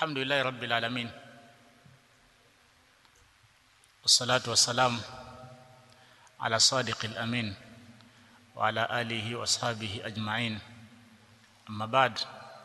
الحمد لله رب العالمين والصلاة والسلام على صادق الأمين وعلى آله وأصحابه أجمعين أما بعد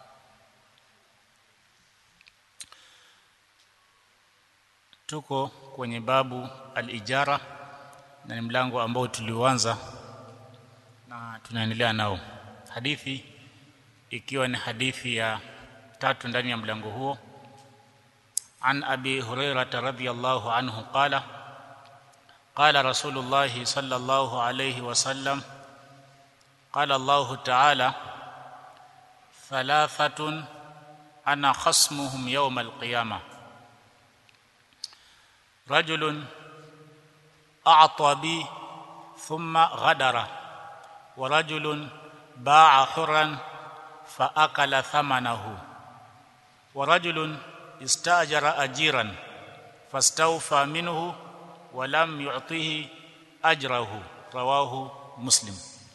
tuko kwenye babu al-ijara na ni mlango ambao tuliuanza na tunaendelea nao hadithi ikiwa ni hadithi ya tatu ndani ya mlango huo an abi hurairah radhiyallahu anhu qala qala rasulullah sallallahu alayhi wasallam qala allah ta'ala thalathatun ana khasmuhum yawm al-qiyamah رجل اعطى بي ثم غدر ورجل باع حرا فاكل ثمنه ورجل استاجر اجيرا فاستوفى منه ولم يعطه اجره رواه مسلم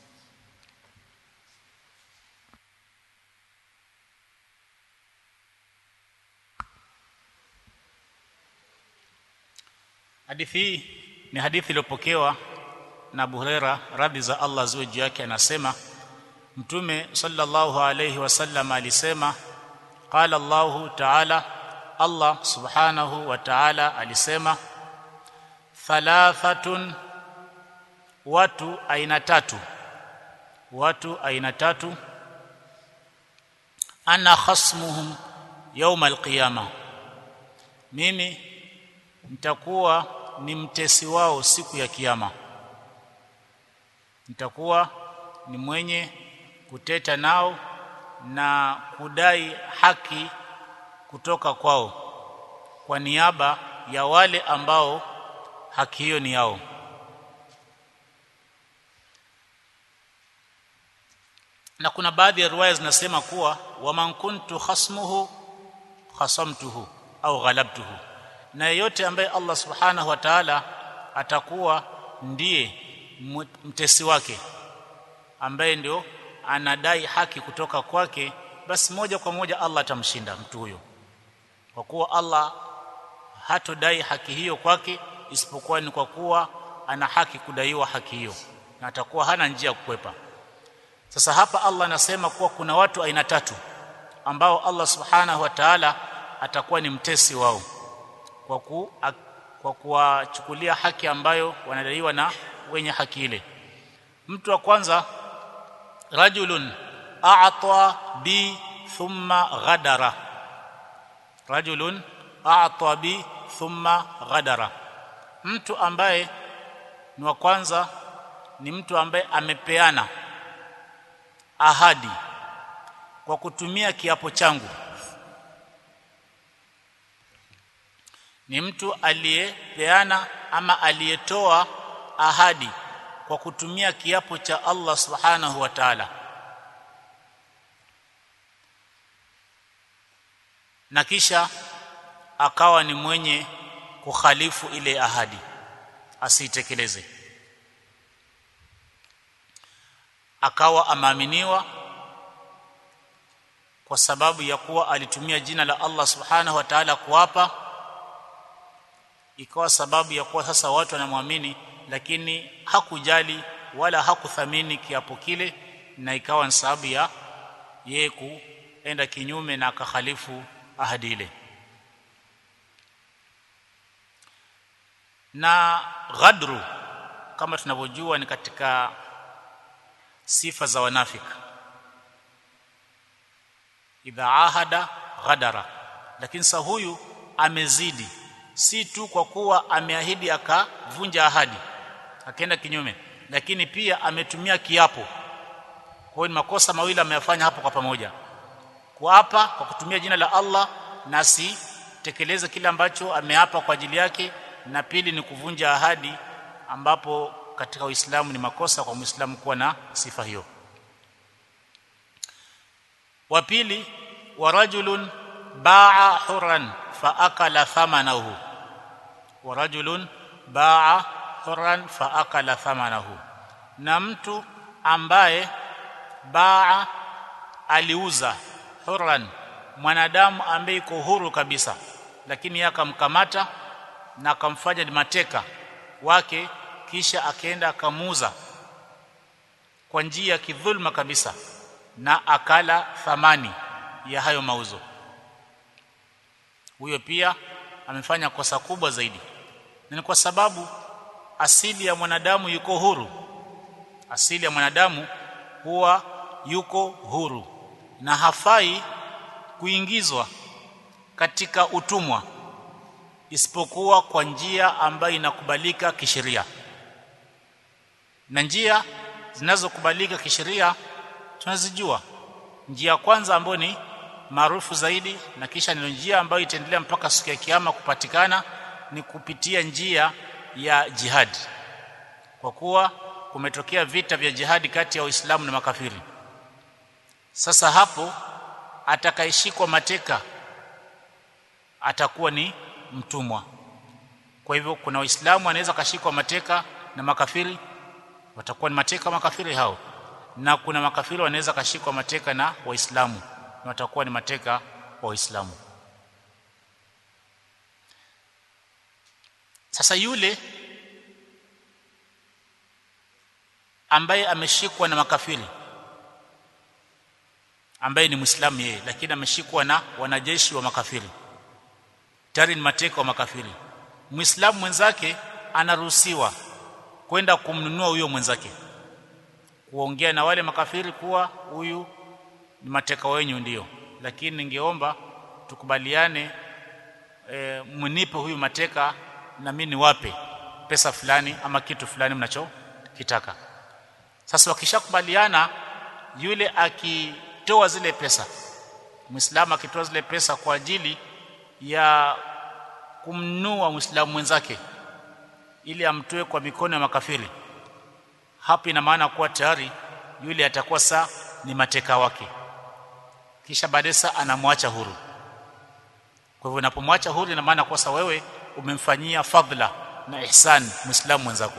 Hadithi hii ni hadithi iliyopokewa na Abu Huraira radhi za Allah ziwe juu yake anasema Mtume sallallahu alayhi wasallam alisema qala Allahu ta'ala Allah subhanahu wa ta'ala alisema thalathatun watu aina tatu watu aina tatu ana khasmuhum yawm alqiyama mimi nitakuwa ni mtesi wao siku ya kiyama nitakuwa ni mwenye kuteta nao na kudai haki kutoka kwao kwa niaba ya wale ambao haki hiyo ni yao na kuna baadhi ya riwaya zinasema kuwa waman kuntu khasmuhu khasamtuhu au ghalabtuhu na yeyote ambaye Allah subhanahu wa ta'ala atakuwa ndiye mtesi wake ambaye ndio anadai haki kutoka kwake basi moja kwa moja Allah atamshinda mtu huyo kwa kuwa Allah hatodai haki hiyo kwake isipokuwa ni kwa kuwa ana haki kudaiwa haki hiyo na atakuwa hana njia ya kukwepa sasa hapa Allah anasema kuwa kuna watu aina tatu ambao Allah subhanahu wa ta'ala atakuwa ni mtesi wao kwa ku, kwa kuwachukulia haki ambayo wanadaiwa na wenye haki ile mtu wa kwanza rajulun a'ta bi thumma ghadara rajulun a'ta bi thumma ghadara mtu ambaye ni wa kwanza ni mtu ambaye amepeana ahadi kwa kutumia kiapo changu ni mtu aliyepeana ama aliyetoa ahadi kwa kutumia kiapo cha Allah Subhanahu wa Ta'ala na kisha akawa ni mwenye kukhalifu ile ahadi asiitekeleze akawa amaaminiwa kwa sababu ya kuwa alitumia jina la Allah Subhanahu wa Ta'ala kuapa ikawa sababu ya kuwa sasa watu wanamwamini lakini hakujali wala hakuthamini kiapo kile na ikawa ni sababu ya yeye kuenda kinyume na akakhalifu ahadi ile na ghadru kama tunavyojua ni katika sifa za wanafiki idha ahada ghadara lakini sa huyu amezidi si tu kwa kuwa ameahidi akavunja ahadi akaenda kinyume lakini pia ametumia kiapo kwa hiyo ni makosa mawili ameyafanya hapo kwa pamoja kuapa kwa kutumia jina la Allah na si tekeleze kile ambacho ameapa kwa ajili yake na pili ni kuvunja ahadi ambapo katika Uislamu ni makosa kwa Muislamu kuwa na sifa hiyo wa pili wa rajulun ba'a huran fa akala thamanahu wa rajulun ba'a huran fa akala thamanahu na mtu ambaye baa aliuza huran mwanadamu ambaye iko huru kabisa lakini yeye akamkamata na akamfanya ni mateka wake kisha akaenda akamuuza kwa njia ya kidhulma kabisa na akala thamani ya hayo mauzo huyo pia amefanya kosa kubwa zaidi ni kwa sababu asili ya mwanadamu yuko huru asili ya mwanadamu huwa yuko huru na hafai kuingizwa katika utumwa isipokuwa kwa njia ambayo inakubalika kisheria na njia zinazokubalika kisheria tunazijua njia ya kwanza ambayo ni maarufu zaidi na kisha ndio njia ambayo itaendelea mpaka siku ya kiyama kupatikana ni kupitia njia ya jihad kwa kuwa kumetokea vita vya jihadi kati ya waislamu na makafiri sasa hapo atakayeshikwa mateka atakuwa ni mtumwa kwa hivyo kuna waislamu anaweza kashikwa mateka na makafiri watakuwa ni mateka makafiri hao na kuna makafiri wanaweza kashikwa mateka na waislamu na watakuwa ni mateka wa waislamu sasa yule ambaye ameshikwa na makafiri ambaye ni muislamu yeye lakini ameshikwa na wanajeshi wa makafiri tayari ni mateka wa makafiri muislamu mwenzake anaruhusiwa kwenda kumnunua huyo mwenzake kuongea na wale makafiri kuwa huyu ni mateka wenyu ndio lakini ningeomba tukubaliane e, mnipe huyu mateka na mimi niwape pesa fulani ama kitu fulani mnachokitaka sasa wakishakubaliana yule akitoa zile pesa muislamu akitoa zile pesa kwa ajili ya kumnua muislamu mwenzake ili amtoe kwa mikono ya makafiri hapo ina maana kuwa tayari yule atakuwa saa ni mateka wake kisha baadaye saa anamwacha huru kwa hivyo unapomwacha huru ina maana kwa wewe umemfanyia fadhila na ihsan muislamu mwenzako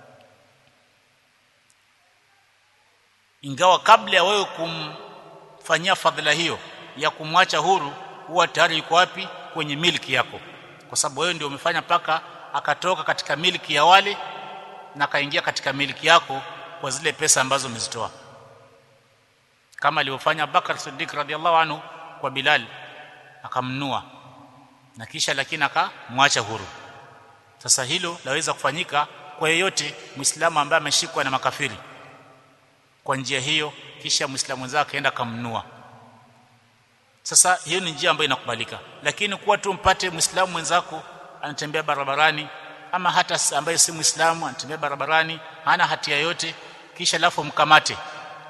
ingawa kabla ya wewe kumfanyia fadhila hiyo ya kumwacha huru huwa tayari yuko wapi kwenye miliki yako kwa sababu wewe ndio umefanya paka akatoka katika miliki ya wale na kaingia katika miliki yako kwa zile pesa ambazo umezitoa kama alivyofanya Bakar Siddiq radhiallahu anhu kwa Bilal akamnua na kisha lakini akamwacha huru sasa hilo laweza kufanyika kwa yeyote muislamu ambaye ameshikwa na makafiri kwa njia hiyo kisha muislamu mwenzake akaenda akamnua sasa hiyo ni njia ambayo inakubalika lakini kuwa tu mpate muislamu mwenzako anatembea barabarani ama hata ambaye si muislamu anatembea barabarani hana hatia yote kisha alafu mkamate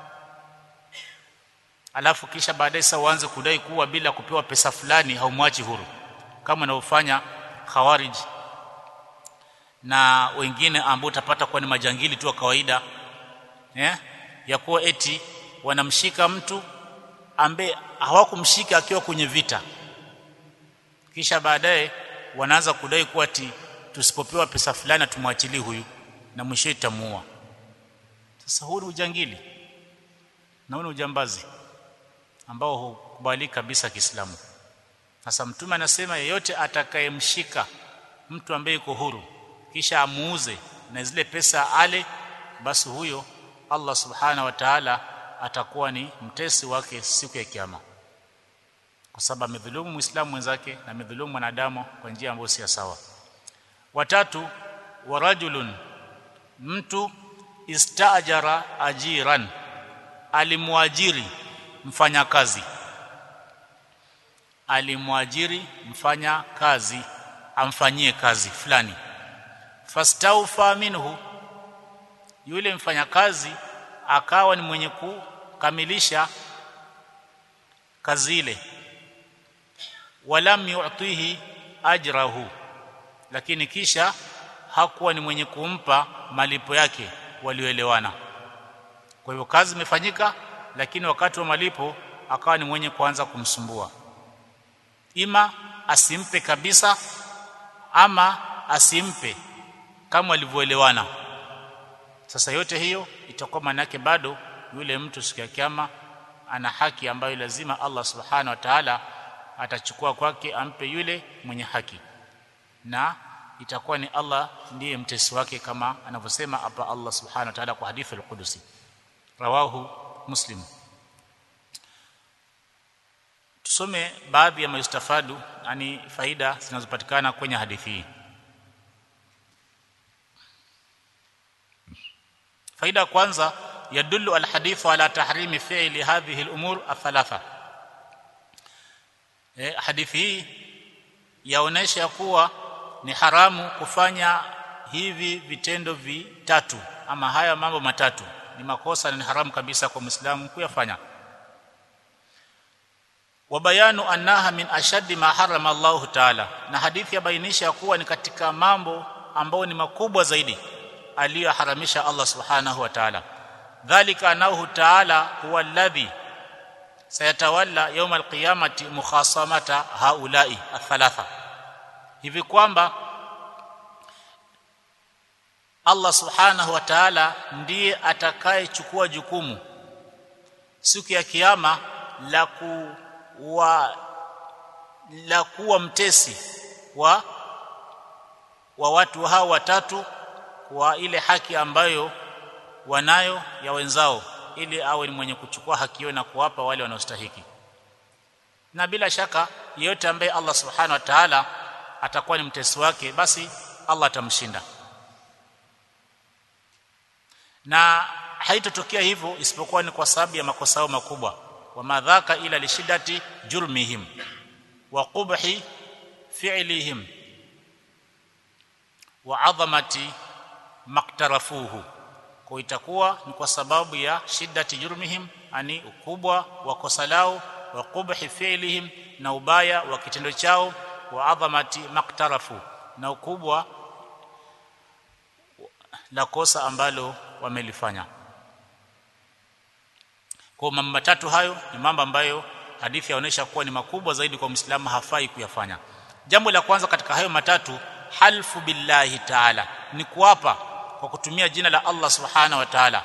alafu kisha baadaye sasa uanze kudai kuwa bila kupewa pesa fulani haumwachi huru kama wanaofanya khawarij na wengine ambao utapata kuwa ni majangili tu wa kawaida eh ya kuwa eti wanamshika mtu ambaye hawakumshika akiwa kwenye vita kisha baadaye wanaanza kudai kuwa ati tusipopewa pesa fulani tumwachilie huyu na mwisho itamuua sasa huu ni ujangili na huu ni ujambazi ambao hukubaliki kabisa Kiislamu sasa mtume anasema yeyote atakayemshika mtu ambaye yuko huru kisha amuuze na zile pesa ale basi huyo Allah subhana wa ta'ala atakuwa ni mtesi wake siku ya kiyama kwa sababu amedhulumu muislamu mwenzake na amedhulumu mwanadamu kwa njia ambayo si sawa watatu warajulun mtu istajara ajiran alimwajiri mfanyakazi alimwajiri mfanya kazi amfanyie kazi fulani fastaufa minhu yule mfanyakazi akawa ni mwenye kukamilisha kazi ile walam yu'tihi ajrahu lakini kisha hakuwa ni mwenye kumpa malipo yake walioelewana kwa hivyo kazi imefanyika lakini wakati wa malipo akawa ni mwenye kuanza kumsumbua ima asimpe kabisa ama asimpe kama walivyoelewana sasa yote hiyo itakuwa maana yake bado yule mtu siku ya kiyama ana haki ambayo lazima Allah subhanahu wa ta'ala atachukua kwake ampe yule mwenye haki na itakuwa ni Allah ndiye mtesi wake kama anavyosema hapa Allah subhanahu wa ta'ala kwa hadithi al-Qudusi rawahu muslim tusome baadhi ya mayustafadu yani faida zinazopatikana kwenye hadithi hii faida kwanza yadullu alhadithu ala tahrimi fi'li hadhihi al-umur athalatha eh hadithi hii yaonesha kuwa ni haramu kufanya hivi vitendo vitatu ama haya mambo matatu ni makosa na ni haramu kabisa kwa Muislamu kuyafanya wa bayanu annaha min ashaddi ma harama Allah ta'ala na hadithi yabainisha kuwa ni katika mambo ambayo ni makubwa zaidi aliyoharamisha Allah subhanahu wa ta'ala dhalika anahu ta'ala huwa alladhi sayatawalla yawm alqiyamati mukhasamata haula'i athalatha hivi kwamba Allah subhanahu wa ta'ala ndiye atakayechukua jukumu siku ya kiyama la kuwa la kuwa mtesi wa wa watu hao watatu kwa ile haki ambayo wanayo ya wenzao ili awe ni mwenye kuchukua haki hiyo na kuwapa wale wanaostahiki na bila shaka yeyote ambaye Allah subhanahu wa ta'ala atakuwa ni mtesi wake basi Allah atamshinda na haitotokea hivyo isipokuwa ni kwa sababu ya makosa yao makubwa wa madhaka ila lishidati jurmihim wa qubhi fi'lihim wa adhamati maktarafuhu kwa itakuwa ni kwa sababu ya shiddati jurmihim ani ukubwa wa kosa lao wa qubhi fi'lihim na ubaya wa kitendo chao wa adhamati maktarafu na ukubwa la kosa ambalo wamelifanya kwa mambo matatu hayo ni mambo ambayo hadithi yaonesha kuwa ni makubwa zaidi kwa Muislamu hafai kuyafanya jambo la kwanza katika hayo matatu halfu billahi ta'ala ni kuapa kwa kutumia jina la Allah subhanahu wa ta'ala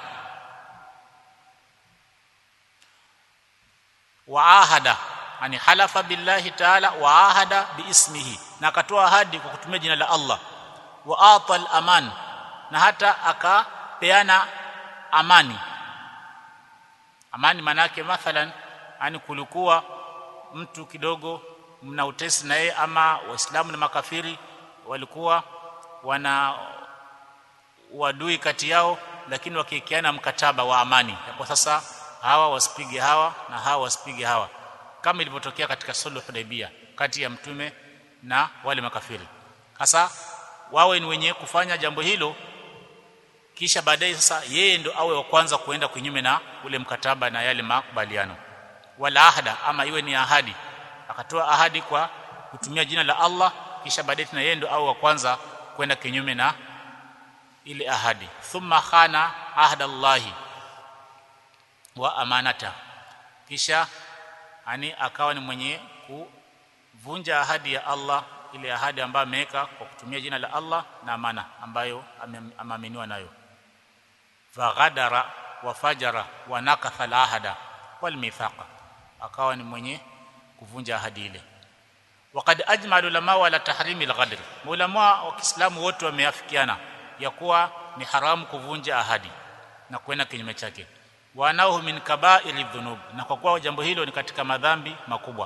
wa ahada yani halafa billahi ta'ala wa ahada biismihi na akatoa ahadi kwa kutumia jina la Allah wa ata al-aman na hata akapeana amani amani manake mathalan yani kulikuwa mtu kidogo mna utesi na yeye ama waislamu na makafiri walikuwa wana wadui kati yao lakini wakiikiana mkataba wa amani kwa sasa hawa wasipige hawa na hawa wasipige hawa kama ilivyotokea katika sulhu hudaibia kati ya mtume na wale makafiri sasa wawe ni wenye kufanya jambo hilo kisha baadaye sasa yeye ndo awe wa kwanza kuenda kinyume na ule mkataba na yale makubaliano wala ahada ama iwe ni ahadi akatoa ahadi kwa kutumia jina la Allah kisha baadaye tena yeye ndo awe wa kwanza kwenda kinyume na ile ahadi thumma khana ahda Allahi wa amanata kisha ani akawa ni mwenye kuvunja ahadi ya Allah ile ahadi ambayo ameweka kwa kutumia jina la Allah na amana ambayo ameaminiwa nayo faghadara wa fajara wa nakatha al-ahada wal mithaqa akawa ni mwenye kuvunja ahadi ile waqad ajma ulama wala tahrimi al-ghadr ulama wa Kiislamu wote wameafikiana ya kuwa ni haramu kuvunja ahadi na kwenda kinyume chake wanahu min kaba'iri dhunub na kwa kuwa jambo hilo ni katika madhambi makubwa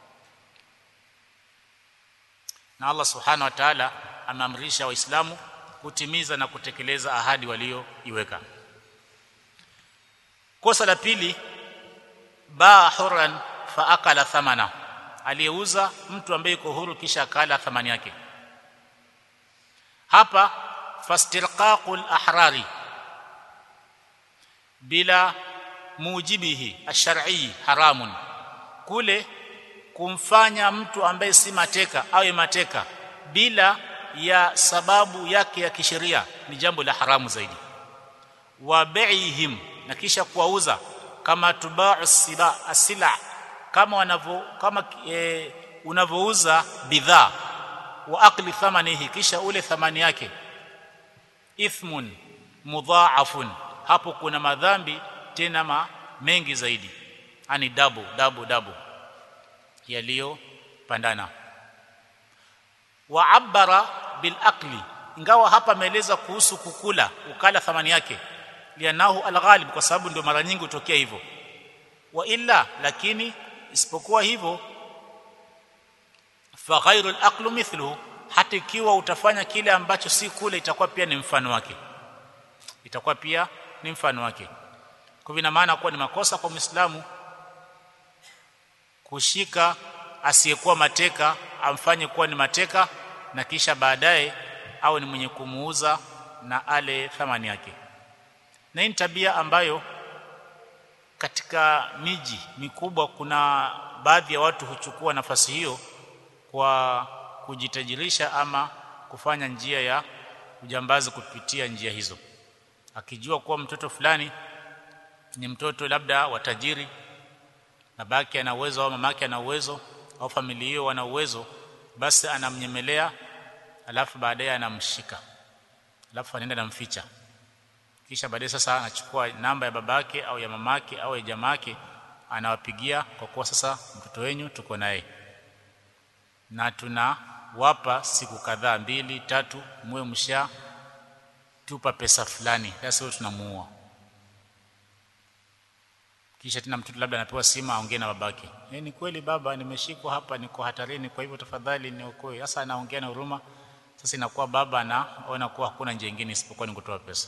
na Allah subhanahu wa ta'ala ameamrisha waislamu kutimiza na kutekeleza ahadi walioiweka kosa la pili baa huran fa akala thamana aliyeuza mtu ambaye yuko huru kisha akala thamani yake hapa fastirqaqul ahrari bila mujibihi ash-shar'i haramun kule kumfanya mtu ambaye si mateka awe mateka bila ya sababu yake ya kisheria ni jambo la haramu zaidi wa bai'ihim na kisha kuwauza kama tubau siba asila kama wanavyo kama e, unavouza bidhaa wa akli thamanihi kisha ule thamani yake ithmun mudhaafun hapo kuna madhambi tena ma mengi zaidi ani dabu dabu dabu yaliyopandana wa abara bil akli ingawa hapa ameeleza kuhusu kukula ukala thamani yake lianahu alghalib kwa sababu ndio mara nyingi hutokea hivyo wa illa lakini isipokuwa hivyo fa ghairu al mithluhu hata ikiwa utafanya kile ambacho si kule itakuwa pia ni mfano wake itakuwa pia ni mfano wake kwa ina maana kuwa ni makosa kwa Muislamu kushika asiyekuwa mateka amfanye kuwa ni mateka na kisha baadaye au ni mwenye kumuuza na ale thamani yake na hii ni tabia ambayo katika miji mikubwa kuna baadhi ya watu huchukua nafasi hiyo kwa kujitajirisha ama kufanya njia ya ujambazi kupitia njia hizo akijua kuwa mtoto fulani ni mtoto labda wa tajiri babake ana uwezo au mamake ana uwezo au familia hiyo wana uwezo basi anamnyemelea alafu baadaye anamshika alafu anaenda namficha kisha baadaye sasa anachukua namba ya babake au ya mamake au ya jamake anawapigia kwa kuwa sasa mtoto wenyu tuko naye na tunawapa siku kadhaa mbili tatu muwe msha tupa pesa fulani sasa tunamuua kisha tena mtoto labda anapewa simu aongee na babake eh ni kweli baba nimeshikwa hapa niko hatarini kwa hivyo tafadhali niokoe sasa anaongea na huruma sasa inakuwa baba anaona kuwa hakuna njia nyingine isipokuwa ni kutoa pesa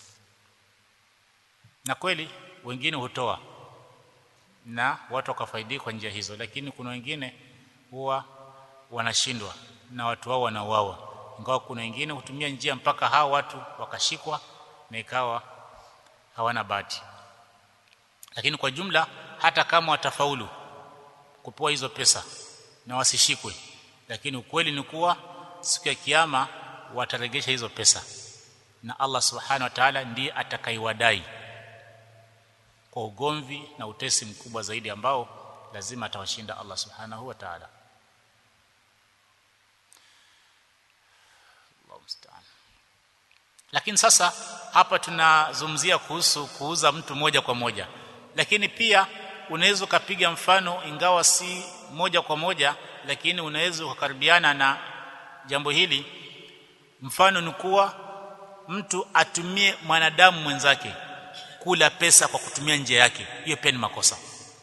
na kweli wengine hutoa na watu wakafaidika kwa njia hizo lakini kuna wengine huwa wanashindwa na watu wao wanauawa ingawa kuna wengine hutumia njia mpaka hao watu wakashikwa na ikawa hawana bahati lakini kwa jumla hata kama watafaulu kupewa hizo pesa na wasishikwe lakini ukweli ni kuwa siku ya kiyama wataregesha hizo pesa na Allah subhanahu wa ta'ala ndiye atakaiwadai kwa ugomvi na utesi mkubwa zaidi ambao lazima atawashinda Allah subhanahu wa ta'ala lakini sasa hapa tunazungumzia kuhusu kuuza mtu moja kwa moja lakini pia unaweza ukapiga mfano ingawa si moja kwa moja lakini unaweza ukakaribiana na jambo hili mfano ni kuwa mtu atumie mwanadamu mwenzake kula pesa kwa kutumia njia yake hiyo pia ni makosa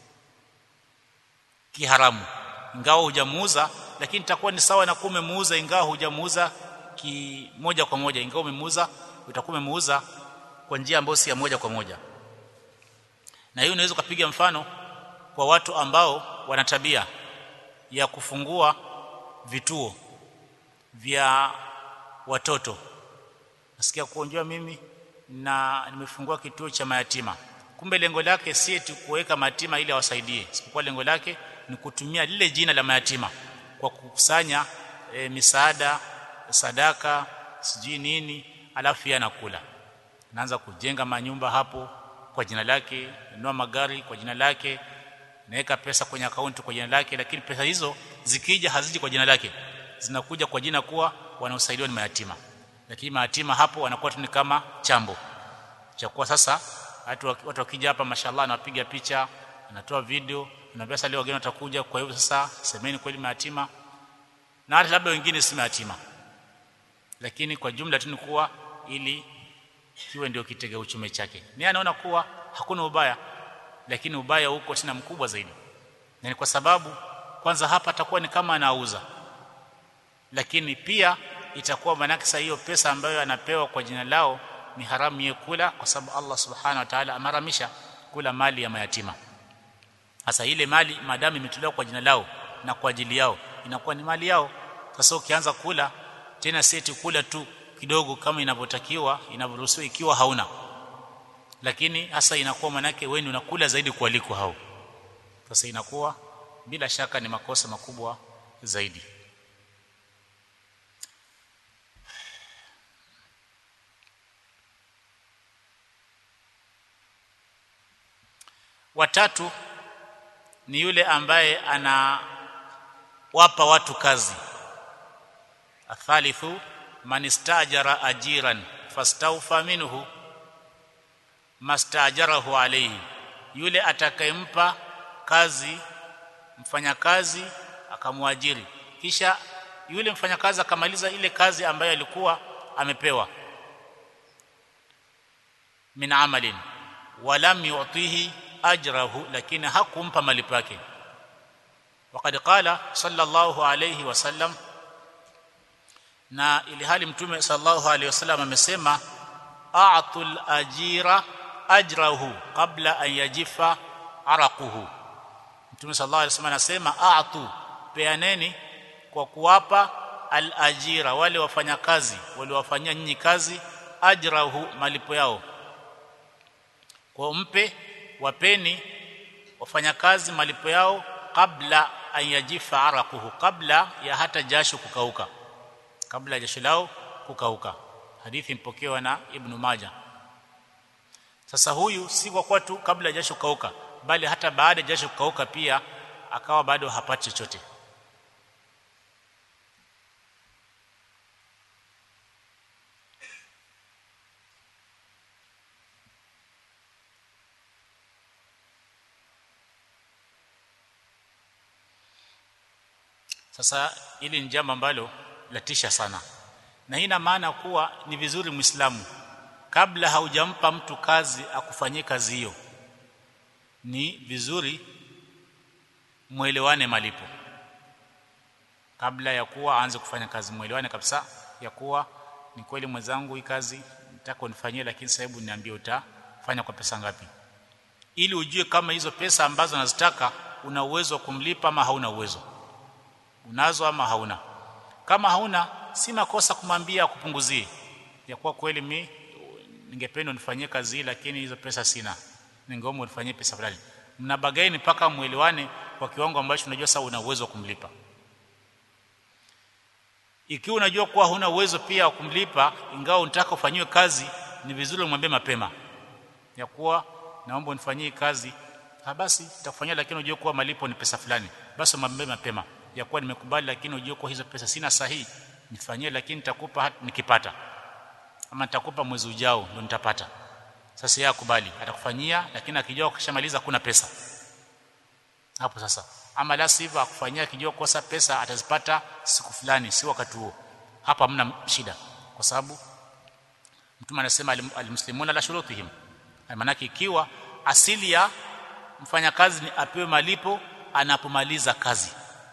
kiharamu ingawa hujamuuza lakini itakuwa ni sawa na kuwa umemuuza ingawa hujamuuza ki moja kwa moja ingawa umemuuza utakuwa umemuuza kwa njia ambayo si ya moja kwa moja na hiyo unaweza kupiga mfano kwa watu ambao wana tabia ya kufungua vituo vya watoto nasikia kuonjwa mimi na nimefungua kituo cha mayatima kumbe lengo lake si eti kuweka mayatima ili awasaidie isipokuwa lengo lake ni kutumia lile jina la mayatima kwa kukusanya e, misaada sadaka sijui nini alafu yeye anakula naanza kujenga manyumba hapo kwa jina lake nunua magari kwa jina lake naweka pesa kwenye akaunti kwa jina lake lakini pesa hizo zikija haziji kwa jina lake zinakuja kwa jina kuwa wanaosaidiwa ni mayatima lakini mayatima hapo wanakuwa tu ni kama chambo cha kuwa sasa watu watu wakija hapa mashallah anapiga picha anatoa video anaambia sasa leo wageni watakuja kwa hivyo sasa semeni kweli mayatima na hata labda wengine si mayatima lakini kwa jumla tu ni kuwa ili kiwe ndio kitega uchumi chake ni anaona kuwa hakuna ubaya lakini ubaya huko tena mkubwa zaidi na ni kwa sababu kwanza hapa atakuwa ni kama anauza lakini pia itakuwa manake sasa hiyo pesa ambayo anapewa kwa jina lao ni haramu yeye kula kwa sababu Allah subhanahu wa ta'ala amaramisha kula mali ya mayatima sasa ile mali maadamu imetolewa kwa jina lao na kwa ajili yao inakuwa ni mali yao sasa ukianza kula tena seti kula tu kidogo kama inavyotakiwa inavyoruhusiwa ikiwa hauna lakini hasa inakuwa manake wewe unakula zaidi kuliko hao sasa inakuwa bila shaka ni makosa makubwa zaidi watatu ni yule ambaye anawapa watu kazi athalithu man istajara ajiran fastawfa minhu mastajarahu alayhi yule atakayempa kazi mfanyakazi akamwajiri kisha yule mfanyakazi akamaliza ile kazi ambayo alikuwa amepewa min amalin walam yu'tihi ajrahu lakini hakumpa malipo yake وقد قال صلى الله عليه وسلم na ili hali mtume sallallahu alaihi wasallam amesema a'tul ajira ajrahu qabla an yajifa araquhu mtume sallallahu alaihi wasallam anasema a'tu peaneni kwa kuwapa al ajira wale wafanyakazi waliowafanyia nyinyi kazi ajrahu malipo yao kwa mpe wapeni wafanyakazi malipo yao kabla an yajifa araquhu kabla ya hata jasho kukauka kabla jasho lao kukauka hadithi mpokewa na ibn Majah sasa huyu si kwa kuwa tu kabla jasho kukauka bali hata baada ya jasho kukauka pia akawa bado hapati chochote sasa hili ni jambo ambalo latisha sana na hii ina maana kuwa ni vizuri muislamu kabla haujampa mtu kazi akufanyie kazi hiyo ni vizuri muelewane malipo kabla ya kuwa aanze kufanya kazi muelewane kabisa ya kuwa ni kweli mwenzangu hii kazi nataka unifanyie lakini sasa hebu niambie utafanya kwa pesa ngapi ili ujue kama hizo pesa ambazo nazitaka una uwezo wa kumlipa ama hauna uwezo unazo ama hauna kama hauna si makosa kumwambia akupunguzie ya kuwa kweli mi ningependa unifanyie kazi hii lakini hizo pesa sina ningeomba unifanyie pesa fulani mnabagaini mpaka muelewane kwa kiwango ambacho unajua sasa una uwezo wa kumlipa ikiwa unajua kuwa huna uwezo pia wa kumlipa ingawa unataka ufanyiwe kazi ni vizuri umwambie mapema ya kuwa naomba unifanyie kazi ha basi nitakufanyia lakini unajua kuwa malipo ni pesa fulani basi umwambie mapema ya kuwa nimekubali lakini unajua kuwa hizo pesa sina sahihi nifanyie lakini nitakupa nikipata ama nitakupa mwezi ujao ndio nitapata sasa yeye akubali atakufanyia lakini akijua ukishamaliza kuna pesa hapo sasa ama la sivyo akufanyia akijua kosa pesa atazipata siku fulani si wakati huo hapa hamna shida kwa sababu mtume anasema almuslimuna la shurutihim maana ikiwa asili ya mfanyakazi ni apewe malipo anapomaliza kazi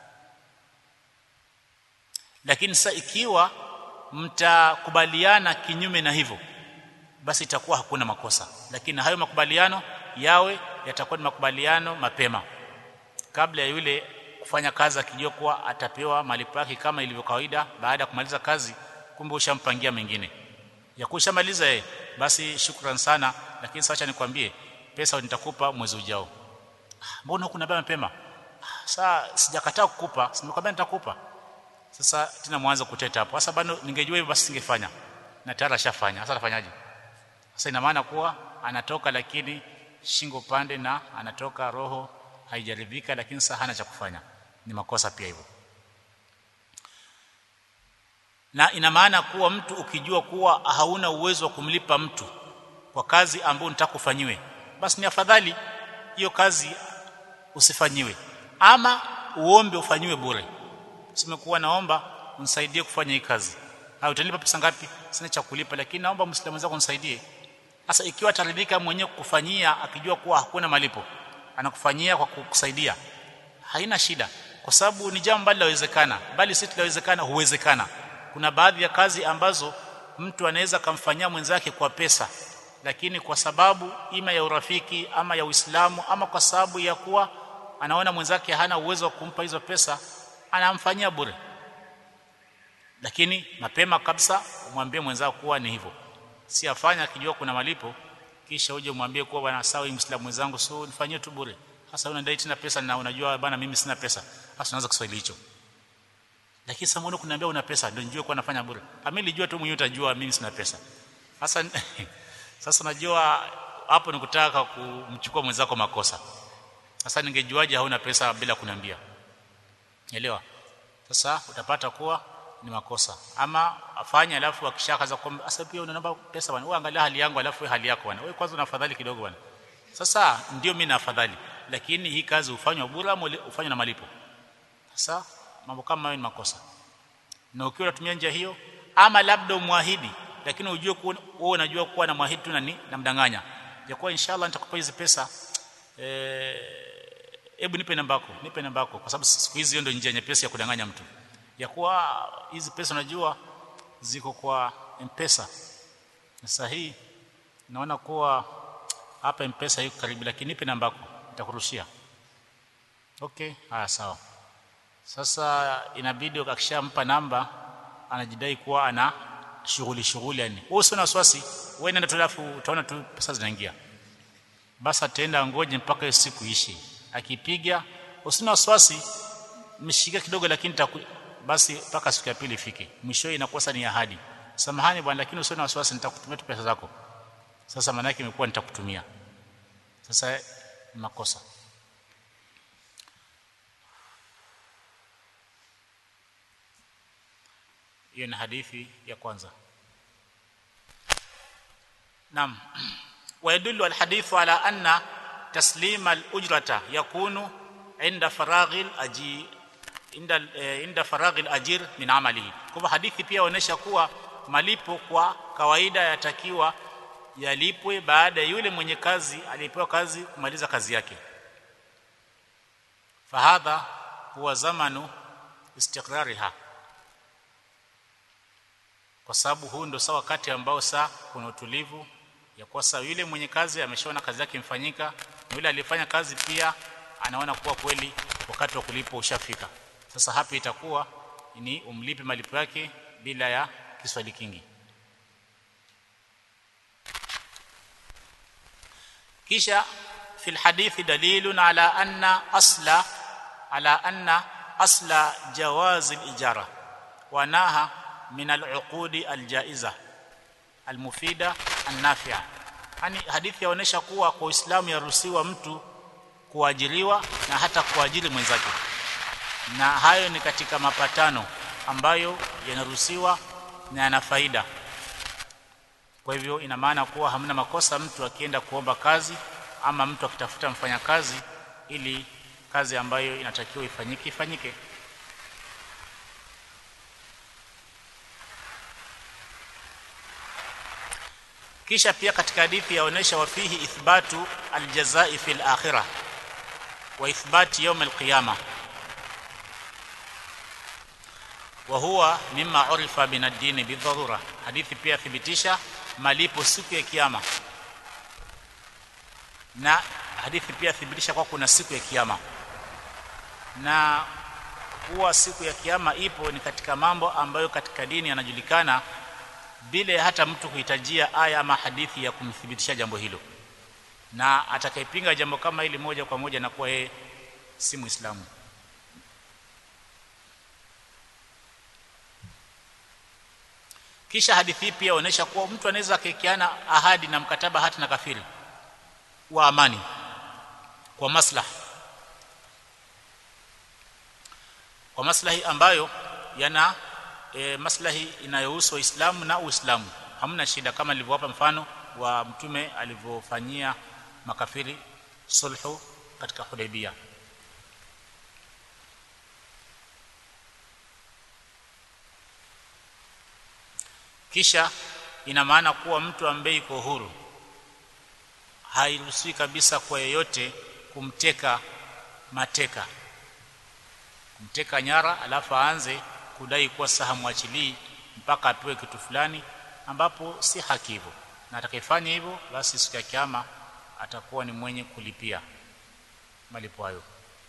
lakini sasa ikiwa mtakubaliana kinyume na hivyo basi itakuwa hakuna makosa lakini hayo makubaliano yawe yatakuwa ni makubaliano mapema kabla ya yule kufanya kazi akijua kuwa atapewa malipo yake kama ilivyo kawaida baada ya kumaliza kazi kumbe ushampangia mengine ya kushamaliza yeye basi shukran sana lakini sasa nikwambie pesa nitakupa mwezi ujao mbona kuna baba mapema sasa sijakataa kukupa simekwambia nitakupa sasa tena mwanzo kuteta hapo sasa bado ningejua hivyo basi singefanya na tayari ashafanya sasa atafanyaje sasa ina maana kuwa anatoka lakini shingo pande na anatoka roho haijaridhika lakini sasa hana cha kufanya ni makosa pia hivyo na ina maana kuwa mtu ukijua kuwa hauna uwezo wa kumlipa mtu kwa kazi ambayo unataka kufanyiwe basi ni afadhali hiyo kazi usifanyiwe ama uombe ufanyiwe bure simekuwa naomba unisaidie kufanya hii kazi au utanipa pesa ngapi sina cha kulipa lakini naomba muislamu wenzako unisaidie sasa ikiwa ataridhika mwenyewe kukufanyia akijua kuwa hakuna malipo anakufanyia kwa kukusaidia haina shida kwa sababu ni jambo ambalo linawezekana bali si linawezekana huwezekana kuna baadhi ya kazi ambazo mtu anaweza kumfanyia mwenzake kwa pesa lakini kwa sababu ima ya urafiki ama ya Uislamu ama kwa sababu ya kuwa anaona mwenzake hana uwezo wa kumpa hizo pesa anamfanyia bure lakini mapema kabisa umwambie mwenzako kuwa ni hivyo si afanya akijua kuna malipo kisha uje umwambie kuwa bwana sawa hii muislamu mwenzangu so nifanyie tu bure sasa unadai tena pesa na unajua bwana mimi sina pesa sasa unaanza Kiswahili hicho lakini sasa mbona kuniambia una pesa ndio nijue kuwa nafanya bure mimi nilijua tu mwenyewe utajua mimi sina pesa sasa sasa najua hapo ni kutaka kumchukua mwenzako makosa sasa ningejuaje hauna pesa bila kuniambia elewa sasa utapata kuwa ni makosa ama afanye alafu akishakaza kwamba sasa pia unaomba pesa bwana wewe angalia hali yangu alafu hali yako bwana wewe kwanza unafadhali kidogo bwana sasa ndio mimi nafadhali lakini hii kazi hufanywa bure ama hufanywa na malipo sasa mambo kama hayo ni makosa na ukiwa unatumia njia hiyo ama labda umwahidi lakini ujue kuwa wewe unajua kuwa na mwahidi tu na ni namdanganya ya kuwa inshallah nitakupa hizi pesa eh hebu nipe namba yako nipe namba yako kwa sababu siku hizi ndio njia nyepesi ya kudanganya mtu ya kuwa hizi pesa unajua ziko kwa mpesa sasa hii naona kuwa hapa mpesa iko karibu lakini nipe namba yako nitakurushia okay haya sawa sasa inabidi akishampa namba anajidai kuwa ana shughuli shughuli yani wewe usio na wasiwasi wewe nenda tu alafu utaona tu pesa zinaingia basi ataenda ngoje mpaka hiyo siku ishi akipiga usina wasiwasi mshika kidogo lakini taku, basi mpaka siku ya pili ifike mwisho inakosa ni ahadi samahani bwana lakini usio na wasiwasi nitakutumia tu pesa zako sasa maana yake imekuwa nitakutumia sasa makosa hiyo ni hadithi ya kwanza naam ويدل الحديث على أن تسليم الأجرة يكون عند فراغ الأجير عند عند فراغ الأجير من عمله kwa hadithi pia inaonyesha kuwa malipo kwa kawaida yatakiwa yalipwe baada ya yule mwenye kazi aliyepewa kazi kumaliza kazi yake fahadha huwa zamanu istiqrariha kwa sababu huu ndio sawa wakati ambao saa kuna utulivu ya kuwa sasa yule mwenye kazi ameshaona kazi yake imfanyika na yule aliyefanya kazi pia anaona kuwa kweli wakati wa kulipo ushafika sasa hapa itakuwa ni umlipe malipo yake bila ya kiswali kingi kisha في الحديث دليل على أن أصل على أن أصل جواز الإجارة وناها من العقود الجائزة almufida annafia yani hadithi yaonesha kuwa kwa Uislamu yaruhusiwa mtu kuajiriwa na hata kuajiri mwenzake na hayo ni katika mapatano ambayo yanaruhusiwa na yana faida kwa hivyo ina maana kuwa hamna makosa mtu akienda kuomba kazi ama mtu akitafuta mfanyakazi ili kazi ambayo inatakiwa ifanyike ifanyike kisha pia katika hadithi yaonesha wafihi ithbatu aljazai fil akhirah wa ithbati yawm alqiyama wa huwa mimma urifa min ad-din bidharura hadithi pia thibitisha malipo siku ya kiyama na hadithi pia thibitisha kwa kuna siku ya kiyama na kuwa siku ya kiyama ipo ni katika mambo ambayo katika dini yanajulikana bila hata mtu kuhitajia aya ama hadithi ya kumthibitisha jambo hilo na atakayepinga jambo kama hili moja kwa moja na kuwa yeye si muislamu kisha hadithi hii pia inaonyesha kuwa mtu anaweza kukiana ahadi na mkataba hata na kafiri wa amani kwa maslahi kwa maslahi ambayo yana e, maslahi inayohusu Uislamu na Uislamu hamna shida kama nilivyowapa mfano wa mtume alivyofanyia makafiri sulhu katika Hudaybiyah kisha ina maana kuwa mtu ambaye yuko huru hairuhusiwi kabisa kwa yeyote kumteka mateka kumteka nyara alafu aanze kudai kuwa saha mwachilii mpaka apewe kitu fulani ambapo si haki hivyo na atakayefanya hivyo basi siku ya kiyama atakuwa ni mwenye kulipia malipo hayo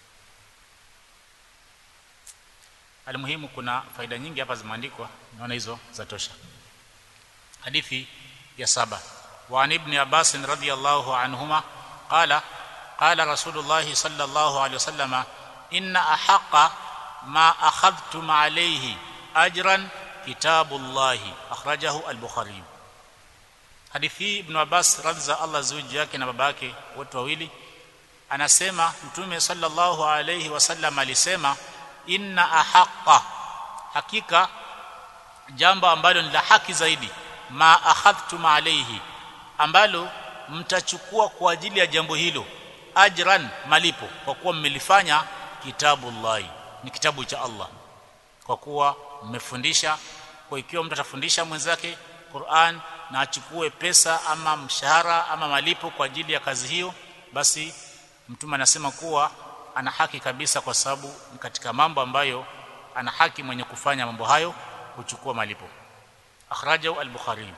almuhimu kuna faida nyingi hapa zimeandikwa naona hizo za tosha hadithi ya saba wa ibn abbas radhiyallahu anhuma qala qala rasulullah sallallahu alayhi wasallama inna ahaqqa ma akhadhtum alayhi ajran kitabullahi akhrajahu al-bukhari hadithi ibn abbas radza Allah zuji yake na baba yake wote wawili anasema mtume sallallahu alayhi wasallam alisema inna ahaqqa hakika jambo ambalo ni la haki zaidi ma akhadhtum alayhi ambalo mtachukua kwa ajili ya jambo hilo ajran malipo kwa kuwa mmelifanya kitabullahi ni kitabu cha Allah kwa kuwa mmefundisha kwa ikiwa mtu atafundisha mwenzake Qur'an na achukue pesa ama mshahara ama malipo kwa ajili ya kazi hiyo basi mtume anasema kuwa ana haki kabisa kwa sababu ni katika mambo ambayo ana haki mwenye kufanya mambo hayo kuchukua malipo akhrajahu al-bukhari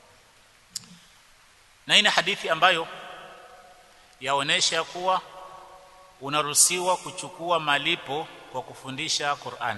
na ina hadithi ambayo yaonesha kuwa unaruhusiwa kuchukua malipo kwa kufundisha Qur'an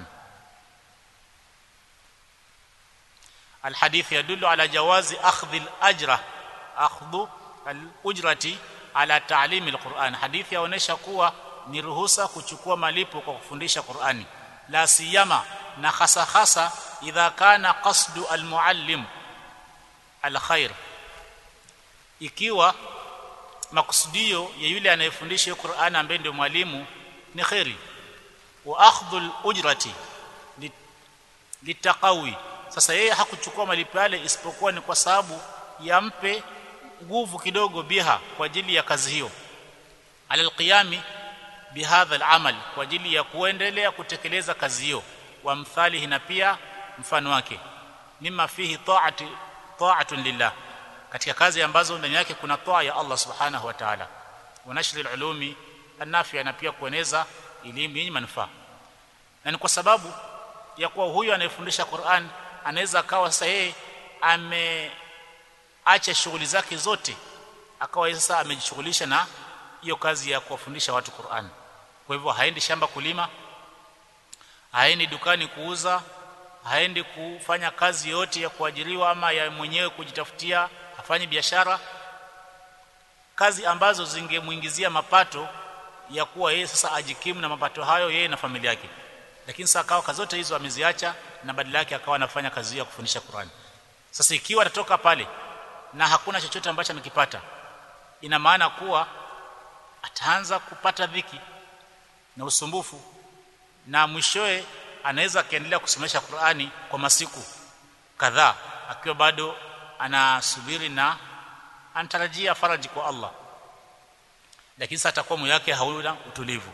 الحديث يدل على جواز اخذ الاجر اخذ الاجره على تعليم القرآن حديث yaonesha kuwa ni ruhusa kuchukua malipo kwa kufundisha Qur'ani la siyama na hasa hasa idha kana qasdu almuallim alkhair ikiwa makusudio ya yule anayefundisha Qur'an ambaye ndio mwalimu ni khairi wa akhdhu alujrati litaqawi sasa yeye hakuchukua malipo yale isipokuwa ni kwa sababu yampe nguvu kidogo biha kwa ajili ya kazi hiyo alalqiyami bihadha alamal kwa ajili ya kuendelea kutekeleza kazi hiyo wa mthalihi na pia mfano wake mima fihi ta'ati ta'atun lillah katika kazi ambazo ndani yake kuna toa ya Allah subhanahu wa ta'ala wa nashri alulumi anafia na pia kueneza elimu yenye manufaa na ni kwa sababu ya kuwa huyu anayefundisha Qur'an anaweza akawa sasa yeye ameacha shughuli zake zote akawa sasa amejishughulisha na hiyo kazi ya kuwafundisha watu Qur'an kwa hivyo haendi shamba kulima haendi dukani kuuza haendi kufanya kazi yote ya kuajiriwa ama ya mwenyewe kujitafutia afanye biashara kazi ambazo zingemuingizia mapato ya kuwa yeye sasa ajikimu na mapato hayo yeye na familia yake lakini sasa akawa kazi zote hizo ameziacha na badala yake akawa anafanya kazi ya kufundisha Qur'an sasa ikiwa atatoka pale na hakuna chochote ambacho amekipata ina maana kuwa ataanza kupata dhiki na usumbufu na mwishoe anaweza akaendelea kusomesha Qur'ani kwa masiku kadhaa akiwa bado anasubiri na anatarajia faraji kwa Allah lakini sasa atakuwa moyo wake hauna utulivu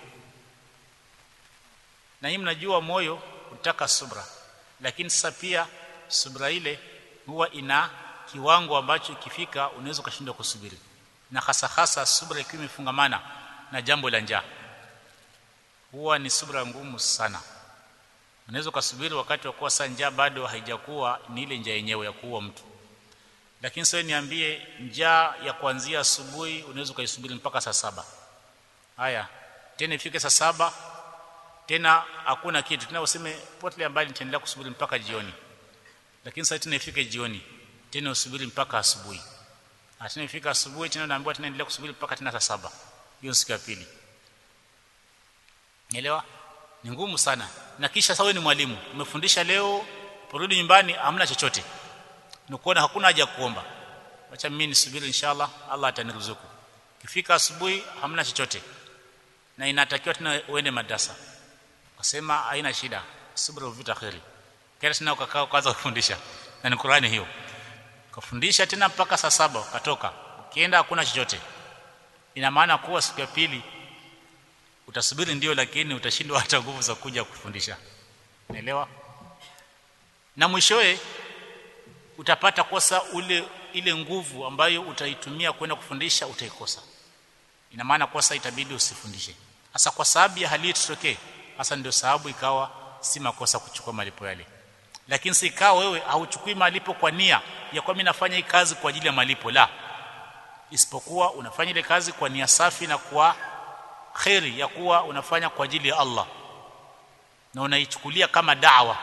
na nyinyi mnajua moyo utaka subra lakini sasa pia subra ile huwa ina kiwango ambacho ikifika unaweza ukashindwa kusubiri na hasa hasa subra ikiwa imefungamana na jambo la njaa huwa ni subra ngumu sana unaweza ukasubiri wakati wa kuwa saa njaa bado haijakuwa ni ile njaa yenyewe ya kuua mtu lakini sasa niambie njaa ya kuanzia asubuhi unaweza ukaisubiri mpaka saa saba haya tena ifike saa saba tena hakuna kitu tena useme potle mbali nitaendelea kusubiri mpaka jioni lakini sasa tena ifike jioni tena usubiri mpaka asubuhi tena ifika asubuhi tena naambiwa tena endelea kusubiri mpaka tena saa saba hiyo siku ya pili Nielewa? Ni ngumu sana. Na kisha sasa wewe ni mwalimu, umefundisha leo, porudi nyumbani hamna chochote. Nikuona hakuna haja kuomba. Acha mimi nisubiri inshallah Allah ataniruzuku. Kifika asubuhi hamna chochote. Na inatakiwa tena uende madrasa. Wasema haina shida. Subra uvita khairi. Kila tena ukakaa kwanza kufundisha. Na ni Qur'ani hiyo. Kufundisha tena mpaka saa saba ukatoka. Ukienda hakuna chochote. Ina maana kuwa siku ya pili utasubiri ndio lakini utashindwa hata nguvu za kuja kufundisha naelewa na mwishowe utapata kosa ule ile nguvu ambayo utaitumia kwenda kufundisha utaikosa ina maana kosa itabidi usifundishe hasa kwa sababu ya hali tutokee hasa ndio sababu ikawa si makosa kuchukua malipo yale lakini si ikawa wewe hauchukui malipo kwa nia ya kwa mimi nafanya hii kazi kwa ajili ya malipo la isipokuwa unafanya ile kazi kwa nia safi na kwa khairi ya kuwa unafanya kwa ajili ya Allah na unaichukulia kama dawa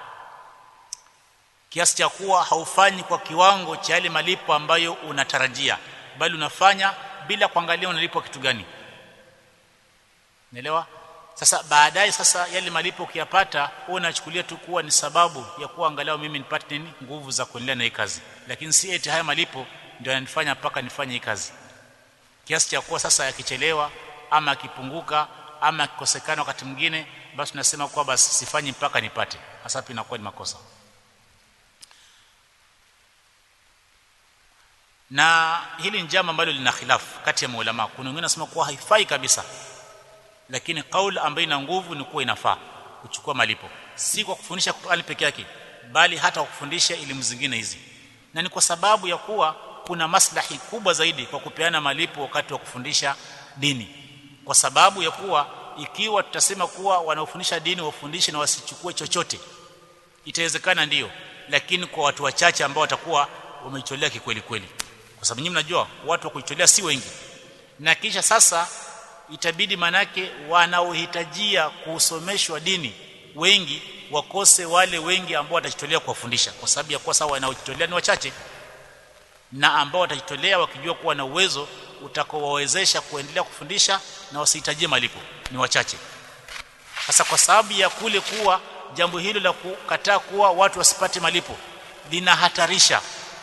kiasi cha kuwa haufanyi kwa kiwango cha yale malipo ambayo unatarajia bali unafanya bila kuangalia unalipwa kitu gani Unaelewa sasa baadaye sasa yale malipo ukiyapata wewe unachukulia tu kuwa ni sababu ya kuwa angalau mimi nipate nini nguvu za kuendelea na hii kazi lakini si eti haya malipo ndio yananifanya mpaka nifanye hii kazi kiasi cha kuwa sasa yakichelewa ama akipunguka ama akikosekana wakati mwingine basi tunasema kwa basi sifanyi mpaka nipate hasa pia inakuwa ni makosa na hili ni jambo ambalo lina khilafu kati ya maulama kuna wengine wanasema kuwa haifai kabisa lakini kauli ambayo ina nguvu ni kuwa inafaa kuchukua malipo si kwa kufundisha Qur'ani peke yake bali hata kwa kufundisha elimu zingine hizi na ni kwa sababu ya kuwa kuna maslahi kubwa zaidi kwa kupeana malipo wakati wa kufundisha dini kwa sababu ya kuwa ikiwa tutasema kuwa wanaofundisha dini wafundishe na wasichukue chochote itawezekana ndiyo lakini kwa watu wachache ambao watakuwa wameicholea kikweli kweli kwa sababu nyinyi mnajua watu wa kuicholea si wengi na kisha sasa itabidi manake wanaohitajia kusomeshwa dini wengi wakose wale wengi ambao watajitolea kuwafundisha kwa sababu ya kuwa sawa wanaojitolea ni wachache na ambao watajitolea wakijua kuwa na uwezo utakaowawezesha kuendelea kufundisha na wasihitajie malipo ni wachache sasa kwa sababu ya kule kuwa jambo hilo la kukataa kuwa watu wasipate malipo linahatarisha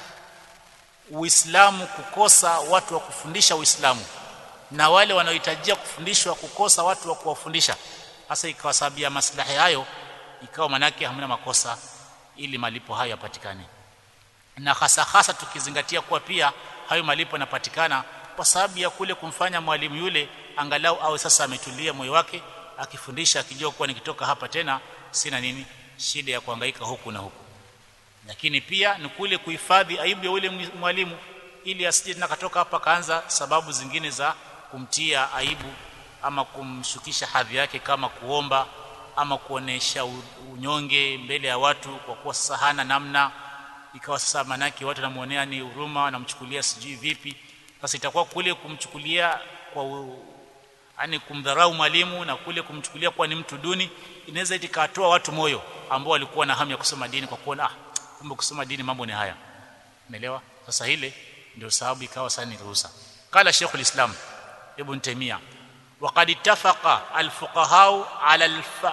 Uislamu kukosa watu wa kufundisha Uislamu na wale wanaohitajia kufundishwa kukosa watu wa kuwafundisha hasa ikawa sababu ya maslahi hayo ikawa manake hamna makosa ili malipo hayo yapatikane na hasa hasa tukizingatia kuwa pia hayo malipo yanapatikana kwa sababu ya kule kumfanya mwalimu yule angalau awe sasa ametulia moyo wake akifundisha akijua kuwa nikitoka hapa tena sina nini shida ya kuhangaika huku na huku lakini pia ni kule kuhifadhi aibu ya yule mwalimu ili asije tena katoka hapa kaanza sababu zingine za kumtia aibu ama kumshukisha hadhi yake kama kuomba ama kuonesha unyonge mbele ya watu kwa kuwa sasa hana namna ikawa sasa manaki watu wanamuonea ni huruma wanamchukulia sijui vipi sasa itakuwa kule kumchukulia kwa yani kumdharau mwalimu na kule kumchukulia kuwa ni mtu duni inaweza itikatoa watu moyo ambao walikuwa na hamu ya kusoma dini kwa kuona ah kumbe kusoma dini mambo ni haya umeelewa sasa ile ndio sababu ikawa sana ni ruhusa qala Sheikh islam Ibn Taymiyyah وقد اتفق الفقهاء على الف...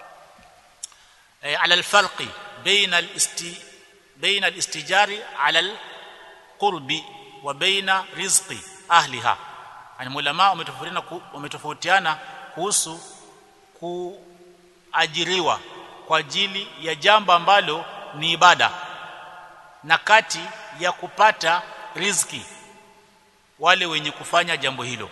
على الفرق بين الاست... بين الاستجار على القرب وبين رزق اهلها yani ulama umetofautiana umetofautiana kuhusu kuajiriwa kwa ajili ya jambo ambalo ni ibada na kati ya kupata riziki wale wenye kufanya jambo hilo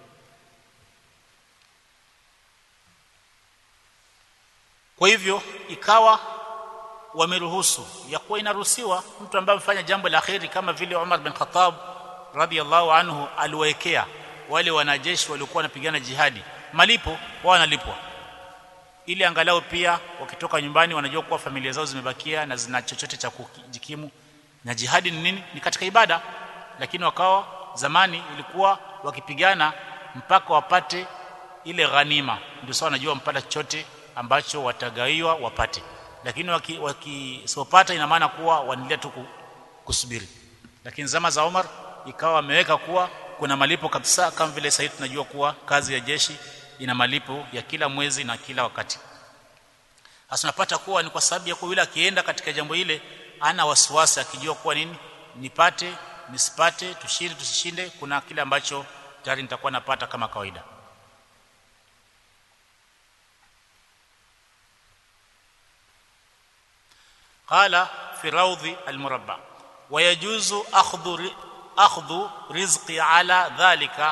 kwa hivyo ikawa wameruhusu ya kuwa inaruhusiwa mtu ambaye amefanya jambo la kheri kama vile Umar bin Khattab radhiallahu anhu aliwaekea wale wanajeshi waliokuwa wanapigana jihadi malipo wao wanalipwa ili angalau pia wakitoka nyumbani wanajua kuwa familia zao zimebakia na zina chochote cha kujikimu na jihadi ni nini ni katika ibada lakini wakawa zamani ilikuwa wakipigana mpaka wapate ile ghanima ndio sawa wanajua mpata chochote ambacho watagaiwa wapate lakini wakisopata waki, ina maana kuwa wanaendelea tu kusubiri lakini zama za Umar ikawa wameweka kuwa kuna malipo kabisa kama vile sasa tunajua kuwa kazi ya jeshi ina malipo ya kila mwezi na kila wakati hasa unapata kuwa ni kwa sababu ya kuwa yule akienda katika jambo ile ana wasiwasi akijua kuwa nini nipate nisipate tushinde tusishinde kuna kile ambacho tayari nitakuwa napata kama kawaida قال في روض المربع ويجوز اخذ اخذ رزقي على ذلك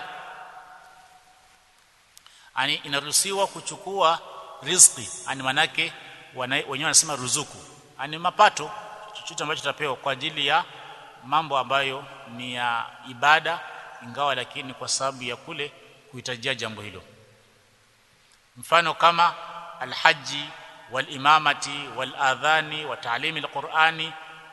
yani inaruhusiwa kuchukua riziki yani manake wenyewe wanasema ruzuku yani mapato chochote ambacho tutapewa kwa ajili ya mambo ambayo ni ya ibada ingawa lakini kwa sababu ya kule kuhitajia jambo hilo mfano kama alhaji walimamati waladhani wa taalimi alqurani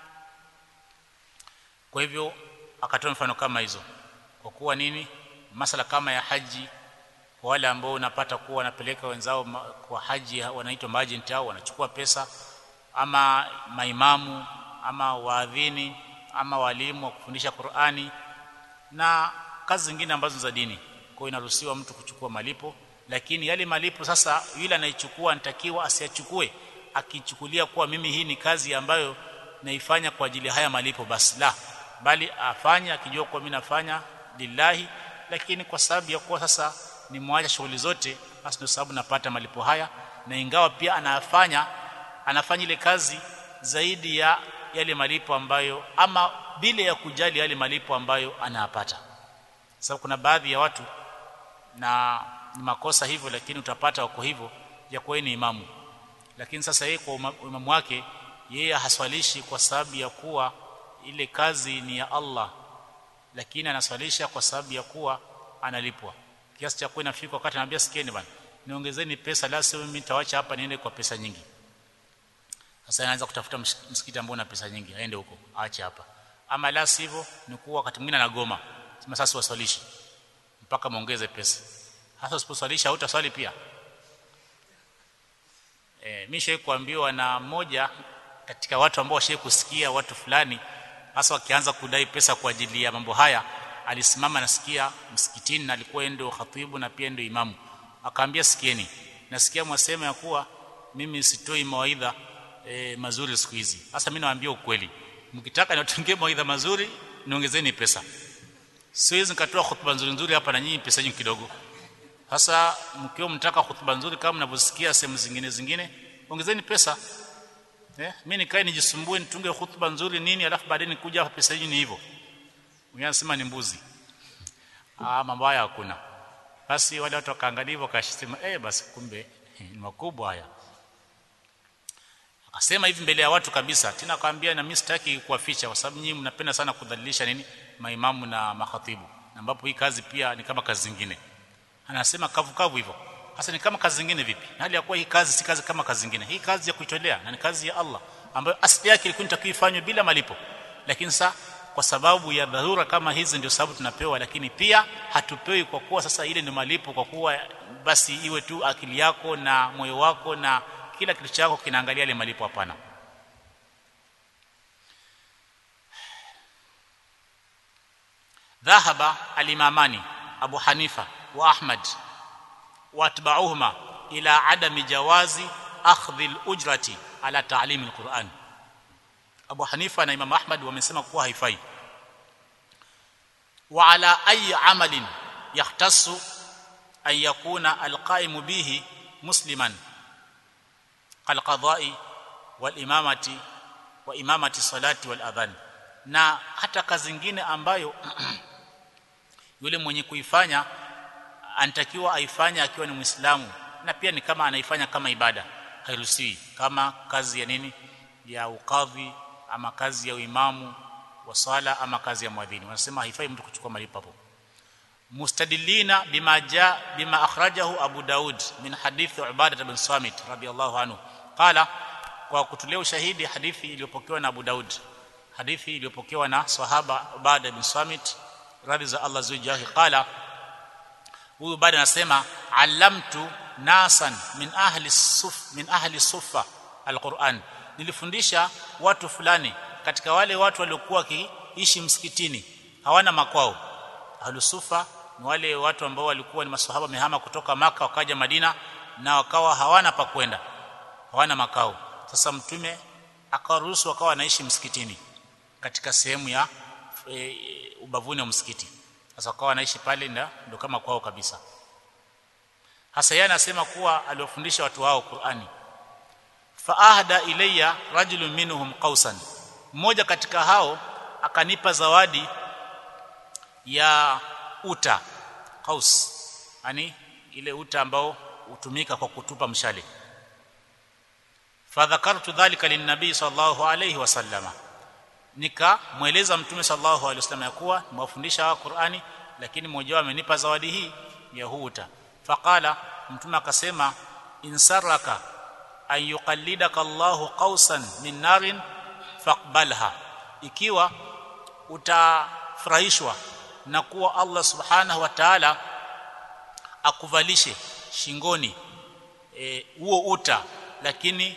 kwa hivyo akatoa mfano kama hizo kwa kuwa nini masala kama ya haji kwa wale ambao unapata kuwa wanapeleka wenzao kwa haji wanaitwa maajenti au wanachukua pesa ama maimamu ama waadhini ama walimu wa kufundisha Qur'ani na kazi zingine ambazo za dini kwa inaruhusiwa mtu kuchukua malipo lakini yale malipo sasa yule anaichukua anatakiwa asiyachukue akichukulia kuwa mimi hii ni kazi ambayo naifanya kwa ajili haya malipo basi la bali afanye akijua kuwa mimi nafanya lillahi lakini kwa sababu ya kuwa sasa ni mwacha shughuli zote basi ndio sababu napata malipo haya na ingawa pia anafanya anafanya ile kazi zaidi ya yale malipo ambayo ama bila ya kujali yale malipo ambayo anayapata sababu kuna baadhi ya watu na ni makosa hivyo lakini utapata wako hivyo ya kuwa ni imamu lakini sasa yeye kwa imamu wake yeye haswalishi kwa sababu ya kuwa ile kazi ni ya Allah lakini anaswalisha kwa sababu ya kuwa analipwa kiasi cha kuwa inafika wakati anambia sikieni bwana niongezeni pesa la sio mimi nitawaacha hapa niende kwa pesa nyingi sasa anaanza kutafuta msikiti ambao una pesa nyingi aende huko aache hapa ama la sivyo ni kuwa wakati mwingine anagoma sema sasa waswalishi mpaka muongeze pesa hasa usiposwalisha hutaswali pia eh mimi shai kuambiwa na mmoja katika watu ambao washai kusikia watu fulani hasa wakianza kudai pesa kwa ajili ya mambo haya alisimama nasikia msikitini na alikuwa ndio khatibu na pia ndio imamu akaambia sikieni nasikia mwasema ya kuwa mimi sitoi mawaidha e, mazuri siku hizi sasa mimi nawaambia ukweli mkitaka niwatungie mawaidha mazuri niongezeni pesa siwezi nikatoa hutuba nzuri nzuri hapa na nyinyi pesa nyingi kidogo sasa mkiwa mtaka hutuba nzuri kama mnavyosikia sehemu zingine zingine ongezeni pesa eh mimi nikae nijisumbue nitunge hutuba nzuri nini alafu baadaye nikuja hapa pesa nyingi hivyo mwingine anasema ni mbuzi ah mambo haya hakuna basi wale watu wakaangalia hivyo wakasema eh basi kumbe ni makubwa haya akasema hivi mbele ya watu kabisa tena akamwambia na mimi sitaki kuwaficha kwa sababu nyinyi mnapenda sana kudhalilisha nini maimamu na makhatibu ambapo hii kazi pia ni kama kazi zingine anasema kavu kavu hivyo hasa ni kama kazi zingine vipi hali ya kuwa hii kazi si kazi kama kazi zingine hii kazi ya kuitolea na ni kazi ya Allah ambayo asili yake ilikuwa inatakiwa ifanywe bila malipo lakini sasa kwa sababu ya dharura kama hizi ndio sababu tunapewa lakini pia hatupewi kwa kuwa sasa ile ni malipo kwa kuwa basi iwe tu akili yako na moyo wako na kila kitu chako kinaangalia ile malipo hapana ذهب الامامان ابو حنيفه واحمد واتبعوهما الى عدم جواز اخذ الاجره على تعليم القران Abu Hanifa na Imam Ahmad wamesema kuwa haifai wa ala ayi amalin yahtassu an yakuna alqaimu bihi musliman alqada'i wal imamati wa imamati salati wal adhan na hata kazi zingine ambayo yule mwenye kuifanya anatakiwa aifanye akiwa ni Muislamu na pia ni kama anaifanya kama ibada hairuhusiwi kama kazi ya nini ya ukadhi ama kazi ya uimamu wa sala ama kazi ya mwadhini wanasema haifai mtu kuchukua malipo hapo mustadillina bima ja bima akhrajahu abu daud min hadith ubadah bin samit radiyallahu anhu qala kwa kutolea ushahidi hadithi iliyopokewa na abu daud hadithi iliyopokewa na sahaba ubadah bin samit radhi za allah zujahi qala huyu baada anasema allamtu nasan min ahli suf min ahli sufa alquran nilifundisha watu fulani katika wale watu waliokuwa wakiishi msikitini hawana makwao ahlusufa ni wale watu ambao walikuwa ni maswahaba mehama kutoka maka wakaja Madina na wakawa hawana pa kwenda hawana makao sasa mtume akawaruhusu wakawa wanaishi msikitini katika sehemu ya e, ubavuni wa msikiti sasa wakawa wanaishi pale ndio kama kwao kabisa hasa yeye anasema kuwa aliwafundisha watu wao Qur'ani faahda ilayya rajulun minhum qausan mmoja katika hao akanipa zawadi ya uta qaus yani ile uta ambao hutumika kwa kutupa mshale fadhakartu dhalika linnabii sallallahu alayhi wasallama nikamweleza mtume sallallahu alayhi wasallam ya kuwa nimewafundisha wa Qur'ani lakini mmoja wao amenipa zawadi hii ya huta faqala mtume akasema insaraka an yuqallidaka Allahu qausan min narin faqbalha ikiwa utafurahishwa na kuwa Allah subhanahu wa ta'ala akuvalishe shingoni huo e, uta lakini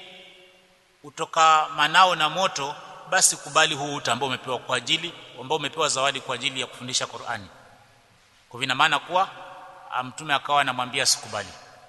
utoka manao na moto basi kubali huu uta ambao umepewa kwa ajili ambao umepewa zawadi kwa ajili ya kufundisha Qur'ani kwa vina maana kuwa mtume akawa anamwambia sikubali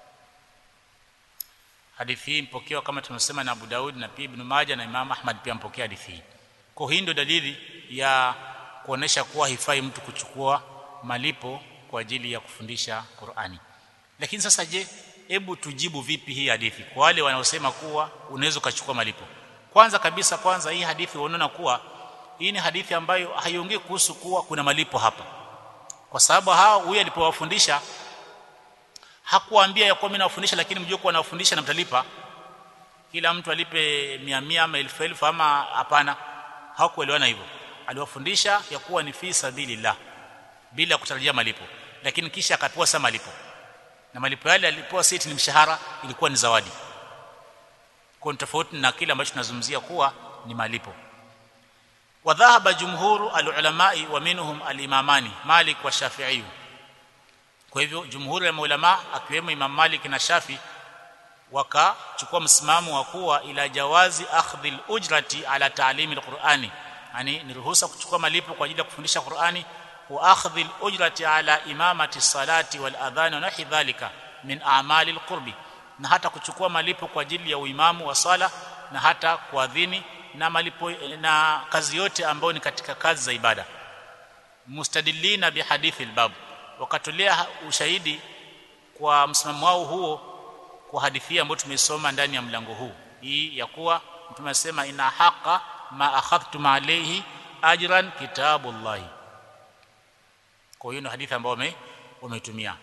hadithi hii mpokewa kama tumesema na Abu Daud na pia Ibn Majah na Imam Ahmad pia mpokea hadithi hii kwa hii ndio dalili ya kuonesha kuwa hifai mtu kuchukua malipo kwa ajili ya kufundisha Qur'ani lakini sasa je hebu tujibu vipi hii hadithi kwa wale wanaosema kuwa unaweza kuchukua malipo kwanza kabisa kwanza hii hadithi unaona kuwa hii ni hadithi ambayo haiongei kuhusu kuwa kuna malipo hapa kwa sababu hao huyu alipowafundisha hakuwaambia ya kuwa mimi nawafundisha lakini mjue kuwa nawafundisha na mtalipa kila mtu alipe mia mia ama elfu elfu ama hapana hawakuelewana hivyo aliwafundisha ya kuwa ni fi sabilillah bila kutarajia malipo lakini kisha akapewa sa malipo na malipo yale alipewa siti ni mshahara ilikuwa ni zawadi kwa tofauti na kile ambacho tunazungumzia kuwa ni malipo wadhahaba jumhuru alulamai wa minhum alimamani Malik wa Shafi'i kwa hivyo jumhuri ya maulama akiwemo Imam Malik na Shafi wakachukua msimamo wa kuwa ila jawazi akhdhi ujrati ala ta'limi alqur'ani yani ni ruhusa kuchukua malipo kwa ajili ya kufundisha Qur'ani wa akhdhi ujrati ala imamati salati wal adhan wa nahi dhalika min a'mali alqurbi na hata kuchukua malipo kwa ajili ya uimamu wa sala na hata kuadhini na malipo na kazi yote ambayo ni katika kazi za ibada mustadillina bihadithi albab wakatolea ushahidi kwa msimamo wao huo kwa hadithi ambayo tumeisoma ndani ya mlango huu hii ya kuwa mtume anasema ina haqa ma akhadhtum alayhi ajran kitabullah kwa hiyo ni hadithi ambayo wameitumia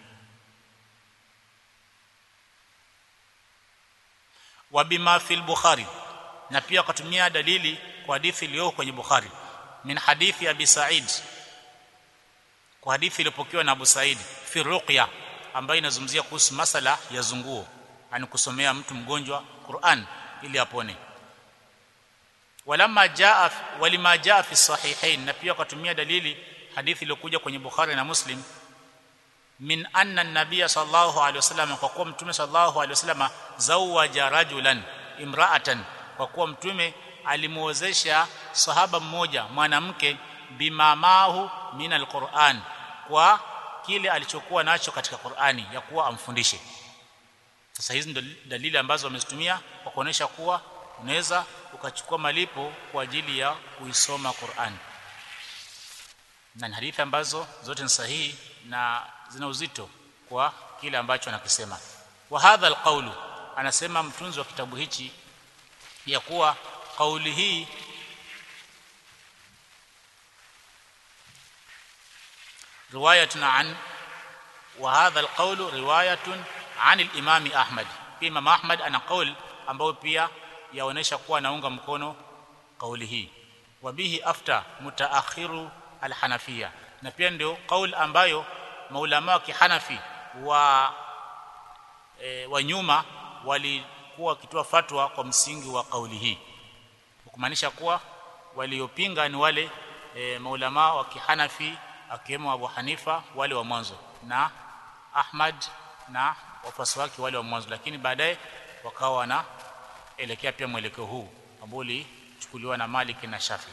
wa bima fil bukhari na pia wakatumia dalili kwa hadithi iliyo kwenye bukhari min hadithi abi sa'id kwa hadithi iliyopokewa na Abu Said fi ruqya ambayo inazungumzia kuhusu masala ya zunguo yani kusomea mtu mgonjwa Qur'an ili apone walamma jaa walima jaa fi sahihain na pia wakatumia dalili hadithi iliyokuja kwenye Bukhari na Muslim min anna an-nabiy sallallahu alaihi wasallam kwa kuwa mtume sallallahu alaihi wasallam zawaja rajulan imra'atan kwa kuwa mtume alimuozesha sahaba mmoja mwanamke bimamahu min alquran kwa kile alichokuwa nacho katika Qur'ani ya kuwa amfundishe sasa hizi ndio dalili ambazo wamezitumia kwa kuonesha kuwa unaweza ukachukua malipo kwa ajili ya kuisoma Qur'an na ni hadithi ambazo zote ni sahihi na zina uzito kwa kile ambacho anakisema wa hadha alqawlu anasema mtunzi wa kitabu hichi ya kuwa kauli hii روايه عن وهذا القول روايه عن الامام احمد امام احمد ana qaul ambao pia yaonesha kuwa anaunga mkono kauli hii wabihi afta mutaakhiru alhanafia na pia ndio qaul ambayo maulama wa kihanafi wa e, wa nyuma walikuwa wakitoa fatwa kwa msingi wa kauli hii kumaanisha kuwa waliopinga ni wale e, maulama wa kihanafi akiwemo Abu Hanifa wale wa mwanzo na Ahmad na wafuasi wake wale wa mwanzo lakini baadaye wakawa wanaelekea pia mwelekeo huu ambao ulichukuliwa na Malik na Shafi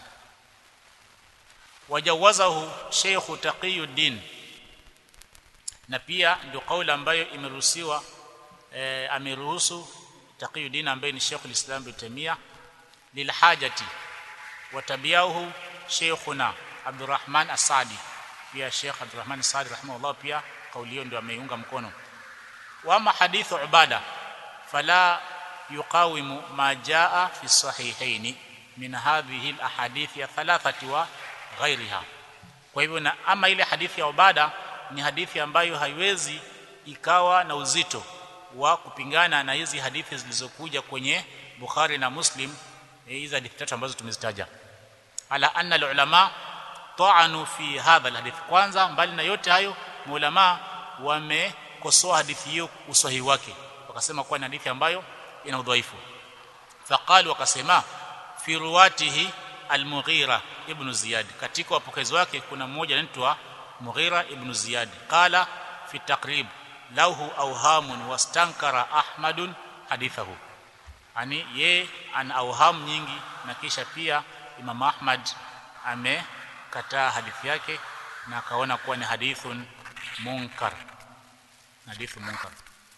wajawazahu Sheikh Taqiyuddin na pia ndio kauli ambayo imeruhusiwa e, ameruhusu Taqiyuddin ambaye ni Sheikh al-Islam Ibn Taymiyyah lilhajati watabiahu Sheikhuna Abdurrahman Asadi pia Sheikh Abdurrahman Asadi rahimahullah pia kauli hiyo ndio ameiunga mkono wama hadithu ubada fala yuqawimu ma jaa fi sahihaini min hadhihi alahadith ya thalathati wa ghairiha kwa hivyo na ama ile hadithi ya ubada ni hadithi ambayo haiwezi ikawa na uzito wa kupingana na hizi hadithi zilizokuja kwenye Bukhari na Muslim hizi hadithi tatu ambazo tumezitaja ala anna alulama ta'anu fi hadha alhadith kwanza mbali na yote hayo maulama wamekosoa hadithi hiyo usahihi wake wakasema kuwa ni hadithi ambayo ina udhaifu faqalu wakasema fi ruwatihi al-Mughira ibn Ziyad katika wapokezi wake kuna mmoja anaitwa Mughira ibn Ziyad qala fi taqrib lahu awhamun wastankara Ahmadun hadithahu ani ye ana awham nyingi na kisha pia Imam Ahmad amekataa hadithi yake na akaona kuwa ni hadithun munkar hadithu munkar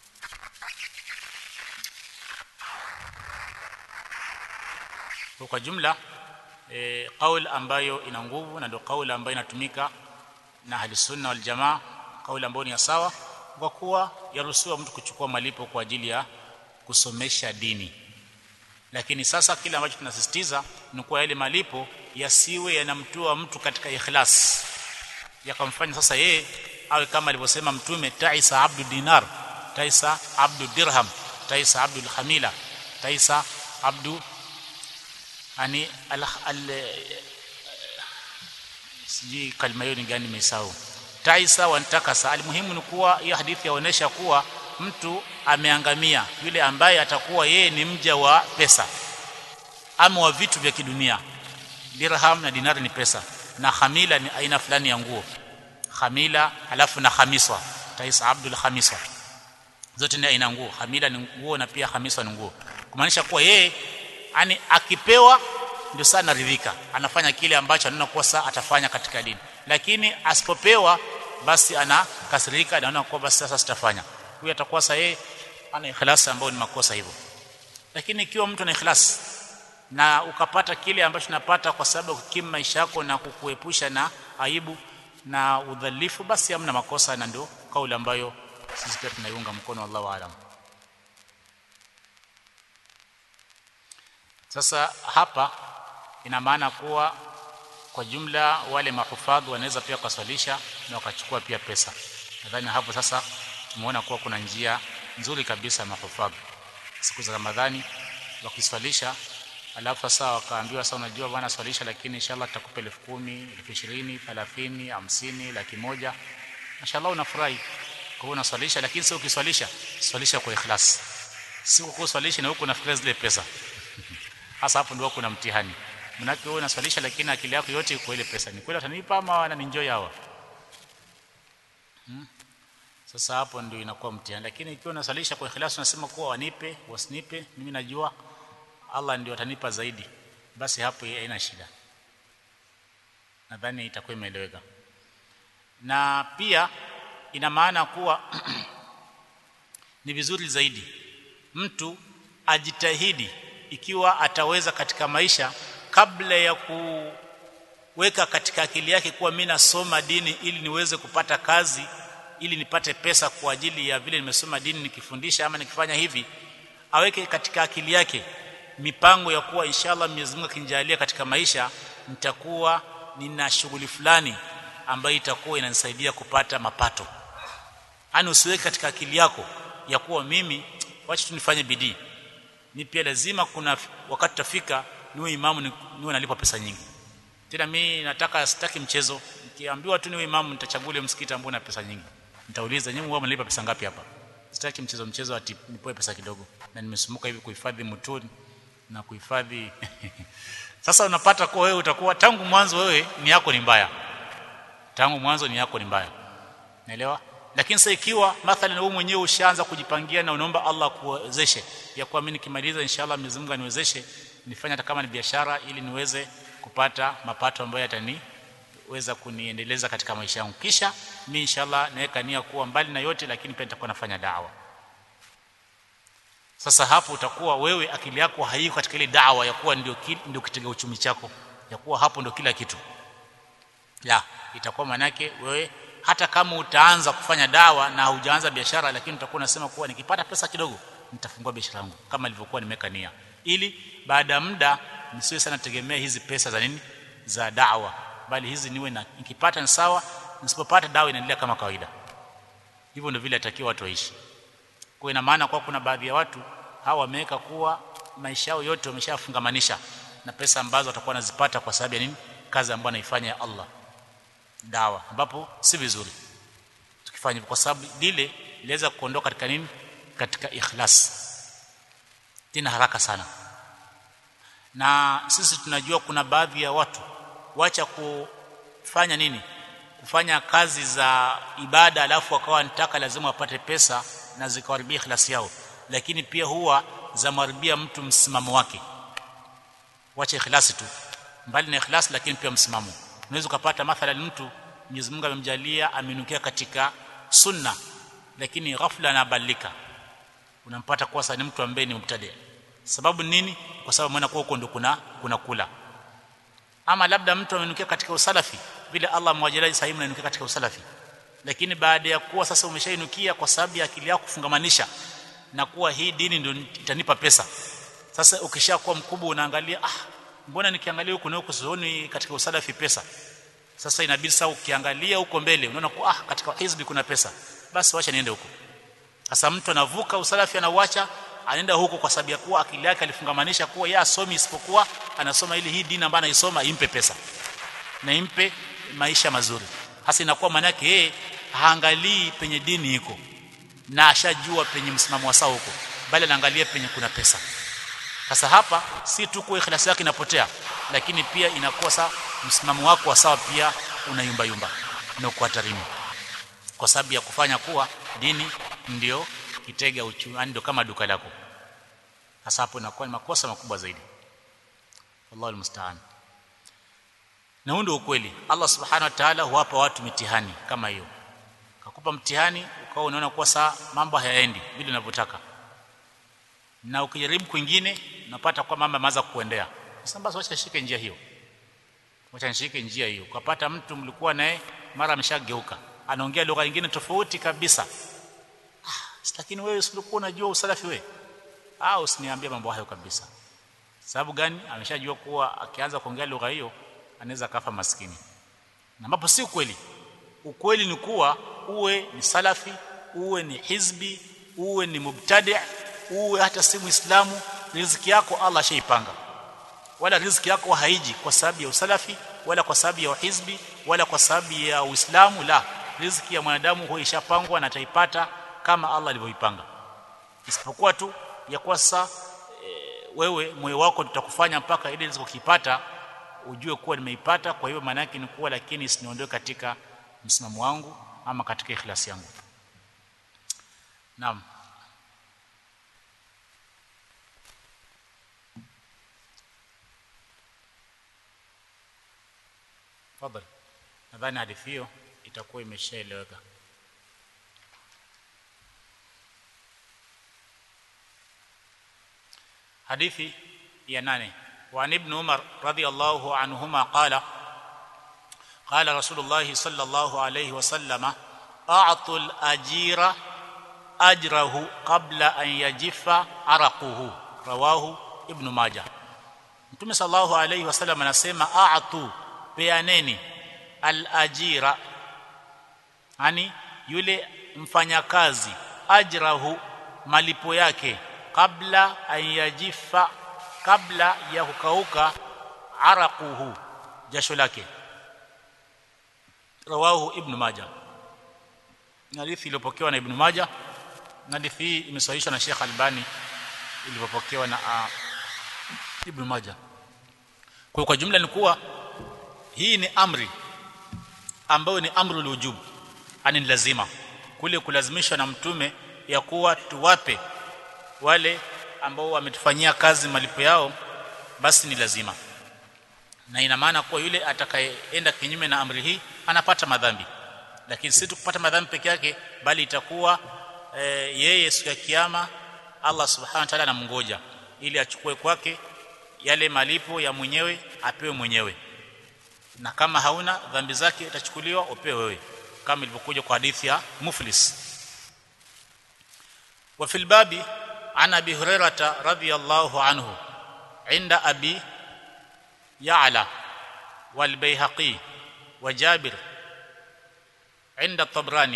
kwa jumla e, kauli ambayo ina nguvu na ndio kauli ambayo inatumika na ahli sunna wal jamaa kauli ambayo ni ya sawa kwa kuwa yaruhusiwa mtu kuchukua malipo kwa ajili ya kusomesha dini lakini sasa kile ambacho tunasisitiza ni kuwa yale malipo yasiwe yanamtoa mtu katika ikhlas yakamfanya sasa yeye awe kama alivyosema mtume taisa abdu dinar taisa abdu dirham taisa abdu khamila taisa abdu ani al, al sijui kalima hiyo ni gani nimesahau taisa wantakasa almuhimu ni kuwa hiyo hadithi yaonesha kuwa mtu ameangamia yule ambaye atakuwa yeye ni mja wa pesa ama wa vitu vya kidunia dirham na dinari ni pesa na khamila ni aina fulani ya nguo khamila alafu na khamiswa taisa abdul khamiswa zote ni aina nguo khamila ni nguo na pia khamiswa ni nguo kumaanisha kuwa yeye yani akipewa ndio sana ridhika anafanya kile ambacho anaona kuwa saa atafanya katika dini lakini asipopewa basi anakasirika anaona kuwa basi sasa sitafanya huyu atakuwa sasa yeye ana ikhlas ambayo ni makosa hivyo lakini ikiwa mtu ana ikhlas na ukapata kile ambacho unapata kwa sababu kukimu maisha yako na kukuepusha na aibu na udhalifu basi hamna makosa na ndio kauli ambayo sisi pia tunaiunga mkono wallahu aalam sasa hapa ina maana kuwa kwa jumla wale mahufadhi wanaweza pia kuswalisha na wakachukua pia pesa nadhani hapo sasa tumeona kuwa kuna njia nzuri kabisa mahufadhi siku za Ramadhani wakiswalisha alafu sasa wakaambiwa sasa unajua bwana swalisha lakini inshallah tutakupa 10,000 20,000 30 50 laki moja inshallah unafurahi kwa hiyo unaswalisha lakini sio ukiswalisha swalisha kwa ikhlas si kuswalisha na huko unafikiria zile pesa hasa hapo ndio kuna mtihani manake wewe unaswalisha lakini akili yako yote iko ile pesa ni kweli atanipa ama wananienjoy hawa hmm? sasa hapo ndio inakuwa mtihani lakini ikiwa unaswalisha kwa ikhlas unasema kuwa wanipe wasinipe mimi najua Allah ndio atanipa zaidi basi hapo haina shida nadhani itakuwa imeeleweka na pia ina maana kuwa ni vizuri zaidi mtu ajitahidi ikiwa ataweza katika maisha kabla ya kuweka katika akili yake kuwa mimi nasoma dini ili niweze kupata kazi ili nipate pesa kwa ajili ya vile nimesoma dini nikifundisha ama nikifanya hivi aweke katika akili yake mipango ya kuwa inshallah Mwenyezi Mungu akinijalia katika maisha nitakuwa nina shughuli fulani ambayo itakuwa inanisaidia kupata mapato yani usiweke katika akili yako ya kuwa mimi wacha tu nifanye bidii ni pia lazima kuna wakati tafika niwe imamu niwe nalipwa pesa nyingi tena mimi nataka sitaki mchezo nikiambiwa tu niwe imamu nitachagua msikiti ambao una pesa nyingi nitauliza nyinyi wao mnalipa pesa ngapi hapa sitaki mchezo mchezo ati nipoe pesa kidogo na nimesumuka hivi kuhifadhi mutuni na kuhifadhi sasa unapata kuwa wewe utakuwa tangu mwanzo wewe ni yako ni mbaya tangu mwanzo ni yako ni mbaya naelewa lakini sasa ikiwa mathalan wewe mwenyewe ushaanza kujipangia na unaomba Allah kuwezeshe ya kuwa mimi nikimaliza inshallah Mwenyezi Mungu aniwezeshe nifanye hata kama ni biashara ili niweze kupata mapato ambayo yataniweza kuniendeleza katika maisha yangu kisha mimi inshallah naweka nia kuwa mbali na yote lakini pia nitakuwa nafanya dawa sasa hapo utakuwa wewe akili yako haiko katika ile dawa ya kuwa ndio ndio kitega uchumi chako ya kuwa hapo ndio kila kitu la itakuwa manake wewe hata kama utaanza kufanya dawa na hujaanza biashara lakini utakuwa unasema kuwa nikipata pesa kidogo nitafungua biashara yangu kama ilivyokuwa nimeka nia ili baada ya muda nisiwe sana tegemea hizi pesa za nini za dawa bali hizi niwe na nikipata ni sawa nisipopata dawa inaendelea kama kawaida hivyo ndio vile atakiwa watu waishi kwa ina maana kwa kuna baadhi ya watu hawa wameweka kuwa maisha yao yote wameshafungamanisha na pesa ambazo watakuwa wanazipata kwa sababu ya nini kazi ambayo anaifanya ya Allah dawa ambapo si vizuri tukifanya hivyo kwa sababu lile liweza kuondoka katika nini katika ikhlas tena haraka sana na sisi tunajua kuna baadhi ya watu wacha kufanya nini kufanya kazi za ibada alafu wakawa wanataka lazima wapate pesa na zikawaribia ikhlasi yao lakini pia huwa zamharibia mtu msimamo wake wacha ikhlasi tu mbali na ikhlasi lakini pia msimamo unaweza kupata mathalan mtu Mwenyezi Mungu amemjalia aminukia katika sunna lakini ghafla anabadilika unampata kuwa sasa ni mtu ambaye ni mubtadi sababu nini kwa sababu maana huko ndo kuna kuna kula ama labda mtu amenukia katika usalafi vile Allah mwajalia sahihi mnanukia katika usalafi lakini baada ya kuwa sasa umeshainukia kwa sababu ya akili yako kufungamanisha na kuwa hii dini ndio itanipa pesa sasa ukishakuwa mkubwa unaangalia ah mbona nikiangalia huku na huku sioni katika usalafi pesa sasa inabidi sasa ukiangalia huko mbele unaona kwa ah katika hizbi kuna pesa basi wacha niende huko sasa mtu anavuka usalafi anauacha anaenda huko kwa sababu ya kuwa akili yake alifungamanisha kuwa yeye asomi isipokuwa anasoma ili hii dini ambayo anaisoma impe pesa na impe maisha mazuri hasa inakuwa maana yake yeye haangalii penye dini iko na ashajua penye msimamo wa sawa huko bali anaangalia penye kuna pesa sasa hapa si tu kwa ikhlasi yake inapotea lakini pia inakosa msimamo wako wa sawa pia unayumba yumba na uko hatarini kwa sababu ya kufanya kuwa dini ndio kitega uchumi ndio kama duka lako hasa hapo inakuwa ni makosa makubwa zaidi wallahu almusta'an na huo ndio ukweli Allah subhanahu wa ta'ala huwapa watu mitihani kama hiyo kakupa mtihani ukawa unaona kuwa saa mambo hayaendi vile unavyotaka na ukijaribu kwingine unapata kwa mambo yameanza kuendea sasa basi wacha shike njia hiyo wacha nishike njia hiyo ukapata mtu mlikuwa naye mara ameshageuka anaongea lugha nyingine tofauti kabisa ah, lakini wewe usilikuwa unajua usalafi wewe ah usiniambie mambo hayo kabisa sababu gani ameshajua kuwa akianza kuongea lugha hiyo anaweza kafa maskini na ambapo si ukweli ukweli ni kuwa uwe ni salafi uwe ni hizbi uwe ni mubtadi uwe hata si muislamu riziki yako Allah shaipanga wala riziki yako haiji kwa sababu ya usalafi wala kwa sababu ya uhizbi wala kwa sababu ya uislamu la riziki ya mwanadamu huwa ishapangwa na ataipata kama Allah alivyoipanga isipokuwa tu ya kwa sasa e, wewe moyo wako tutakufanya mpaka ile riziki ukipata ujue kuwa nimeipata kwa hiyo maana yake ni kuwa lakini isiniondoe katika msimamo wangu ama katika ikhlasi yangu naam Fadhali. Nadhani hadithi hiyo itakuwa imeshaeleweka. Hadithi ya nane. وعن ابن عمر رضي الله عنهما قال قال رسول الله صلى الله عليه وسلم اعطوا الاجير اجره قبل ان يجف عرقه رواه ابن ماجه Mtume sallallahu alayhi wasallam anasema a'tu peaneni al-ajira yani yule mfanyakazi ajrahu malipo yake kabla ayajifa kabla ya kukauka araquhu jasho lake rawahu ibn majah hadithi iliyopokewa na ibn majah hadithi hii imesahihishwa na Sheikh Albani iliyopokewa na uh, ibn majah kwa kwa jumla ni kuwa hii ni amri ambayo ni amru lujub ani lazima kule kulazimishwa na mtume ya kuwa tuwape wale ambao wametufanyia kazi malipo yao basi ni lazima na ina maana kuwa yule atakayeenda kinyume na amri hii anapata madhambi lakini si tukupata madhambi peke yake bali itakuwa e, yeye siku ya kiyama Allah subhanahu wa ta'ala anamngoja ili achukue kwake yale malipo ya mwenyewe apewe mwenyewe na kama hauna dhambi zake itachukuliwa upewe wewe kama ilivyokuja kwa hadithi ya muflis wa fil babi عن ابي هريره رضي الله عنه عند ابي يعلى والبيهقي وجابر عند الطبراني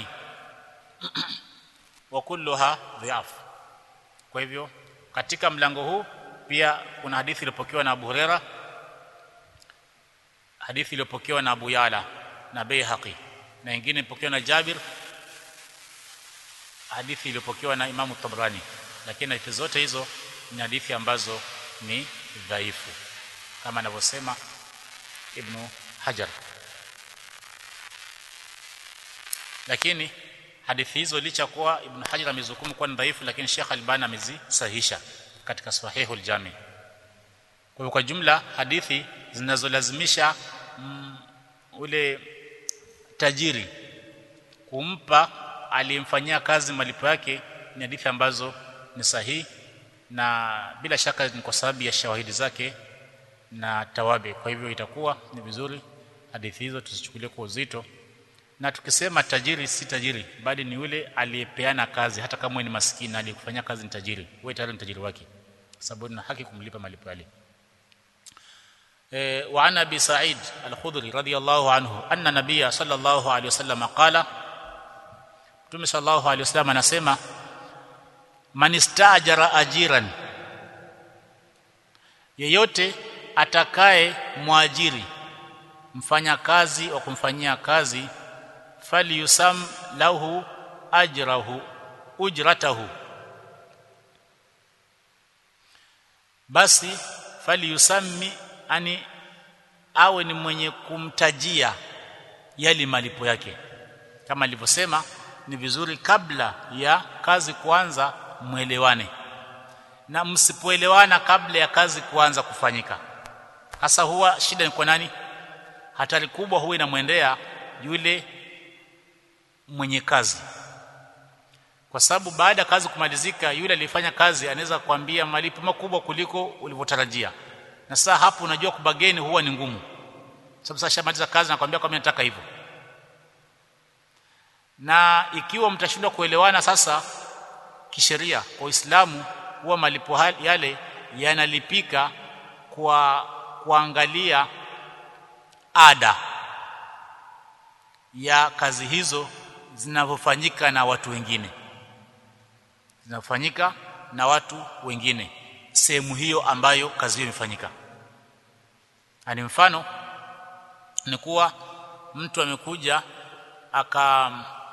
وكلها ضعاف kwa hivyo katika mlango huu pia kuna hadithi iliyopokewa na Abu Huraira hadithi iliyopokewa na Abu Yala na Baihaqi na nyingine iliyopokewa na Jabir hadithi iliyopokewa na Imamu Tabrani lakini hadithi zote hizo ni hadithi ambazo ni dhaifu kama anavyosema Ibn Hajar lakini hadithi hizo licha kuwa Ibn Hajar amezukumu kuwa ni dhaifu lakini Sheikh Albani amezisahihisha katika Sahihul Jami kwa hivyo kwa jumla hadithi zinazolazimisha mm, ule tajiri kumpa aliyemfanyia kazi malipo yake ni hadithi ambazo ni sahihi na bila shaka ni kwa sababu ya shawahidi zake na tawabi kwa hivyo itakuwa ni vizuri hadithi hizo tusichukulie kwa uzito na tukisema tajiri si tajiri bali ni yule aliyepeana kazi hata kama ni maskini aliyekufanyia kazi ni tajiri wewe tayari ni tajiri wake sababu na haki kumlipa malipo yale e, wa ana bi sa'id al-khudri radiyallahu anhu anna nabiyya sallallahu alayhi wasallam qala Mtume sallallahu alayhi wasallam anasema man istajara ajiran yeyote atakaye mwajiri mfanyakazi wa kumfanyia kazi falyusam lahu ajrahu ujratahu basi falyusammi ani awe ni mwenye kumtajia yali malipo yake kama alivyosema ni vizuri kabla ya kazi kuanza mwelewane na msipoelewana kabla ya kazi kuanza kufanyika hasa huwa shida ni kwa nani hatari kubwa huwa inamwendea yule mwenye kazi kwa sababu baada ya kazi kumalizika yule aliyefanya kazi anaweza kuambia malipo makubwa kuliko ulivyotarajia na sasa hapo unajua kubageni huwa ni ngumu sababu sasa shamaliza kazi na kwambia kwa mimi nataka hivyo na ikiwa mtashindwa kuelewana sasa kisheria kwa Uislamu huwa malipo yale yanalipika kwa kuangalia ada ya kazi hizo zinavyofanyika na watu wengine zinafanyika na watu wengine sehemu hiyo ambayo kazi hiyo imefanyika ani mfano ni kuwa mtu amekuja aka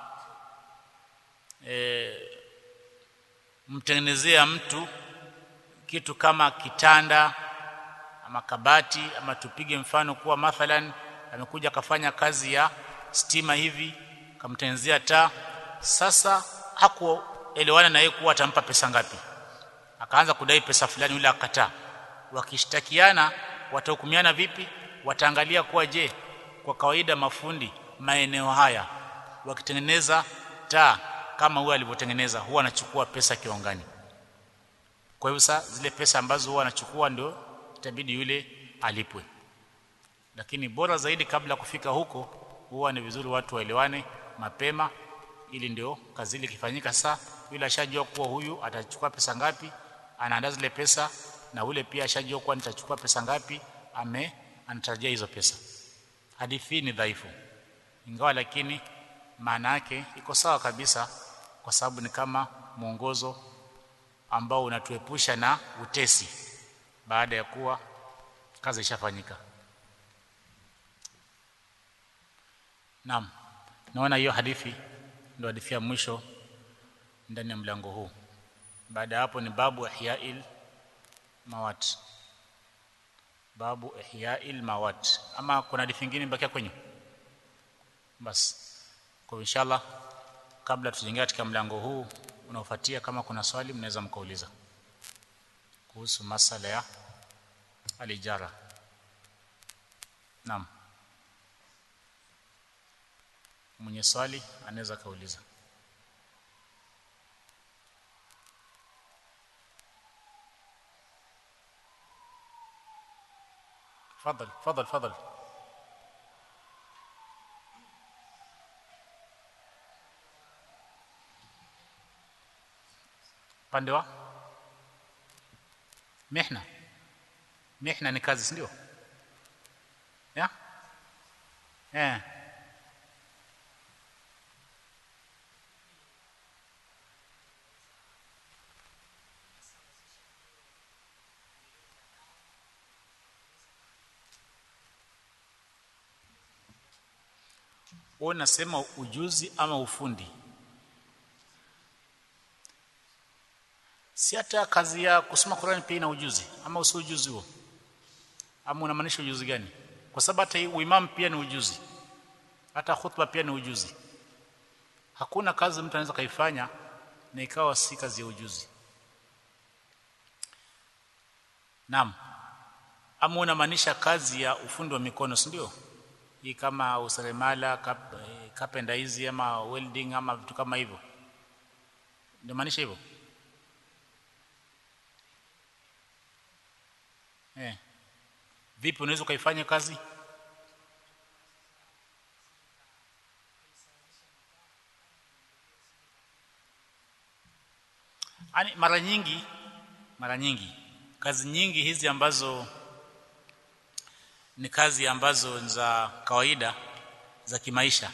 e, mtengenezea mtu kitu kama kitanda ama kabati ama tupige mfano kuwa mathalan amekuja akafanya kazi ya stima hivi kamtengenezea taa sasa hakuelewana na yeye kuwa atampa pesa ngapi akaanza kudai pesa fulani yule akataa wakishtakiana watahukumiana vipi wataangalia kuwa je kwa kawaida mafundi maeneo haya wakitengeneza taa kama huyo alivyotengeneza huwa anachukua pesa kiwango gani kwa hivyo sasa zile pesa ambazo huwa anachukua ndio itabidi yule alipwe lakini bora zaidi kabla kufika huko huwa ni vizuri watu waelewane mapema ili ndio kazi ile ikifanyika sasa yule ashajua kuwa huyu atachukua pesa ngapi anaandaa zile pesa na ule pia ashajua kuwa nitachukua pesa ngapi ame anatarajia hizo pesa hadithi ni dhaifu ingawa lakini maana yake iko sawa kabisa kwa sababu ni kama mwongozo ambao unatuepusha na utesi baada ya kuwa kazi ishafanyika Naam. Naona hiyo hadithi ndio hadithi ya mwisho ndani ya mlango huu. Baada hapo ni babu ihya'il mawat. Babu ihya'il mawat. Ama kuna hadithi nyingine bakia kwenye? Bas. Kwa inshallah kabla tujaingia katika mlango huu unaofuatia kama kuna swali mnaweza mkauliza kuhusu masala ya alijara. Naam. mwenye swali anaweza kauliza فضل فضل فضل pande wa mihna mihna ni kazi si ndio ya eh wewe unasema ujuzi ama ufundi si hata kazi ya kusoma Qur'an pia ina ujuzi ama usi ujuzi huo ama unamaanisha ujuzi gani kwa sababu hata uimam pia ni ujuzi hata khutba pia ni ujuzi hakuna kazi mtu anaweza kaifanya na ikawa si kazi ya ujuzi naam ama unamaanisha kazi ya ufundi wa mikono si ndio hii kama useremala kap, kapenda hizi ama welding ama vitu kama hivyo ndio maanisha hivyo eh vipi unaweza kaifanya kazi Ani mara nyingi mara nyingi kazi nyingi hizi ambazo ni kazi ambazo za kawaida za kimaisha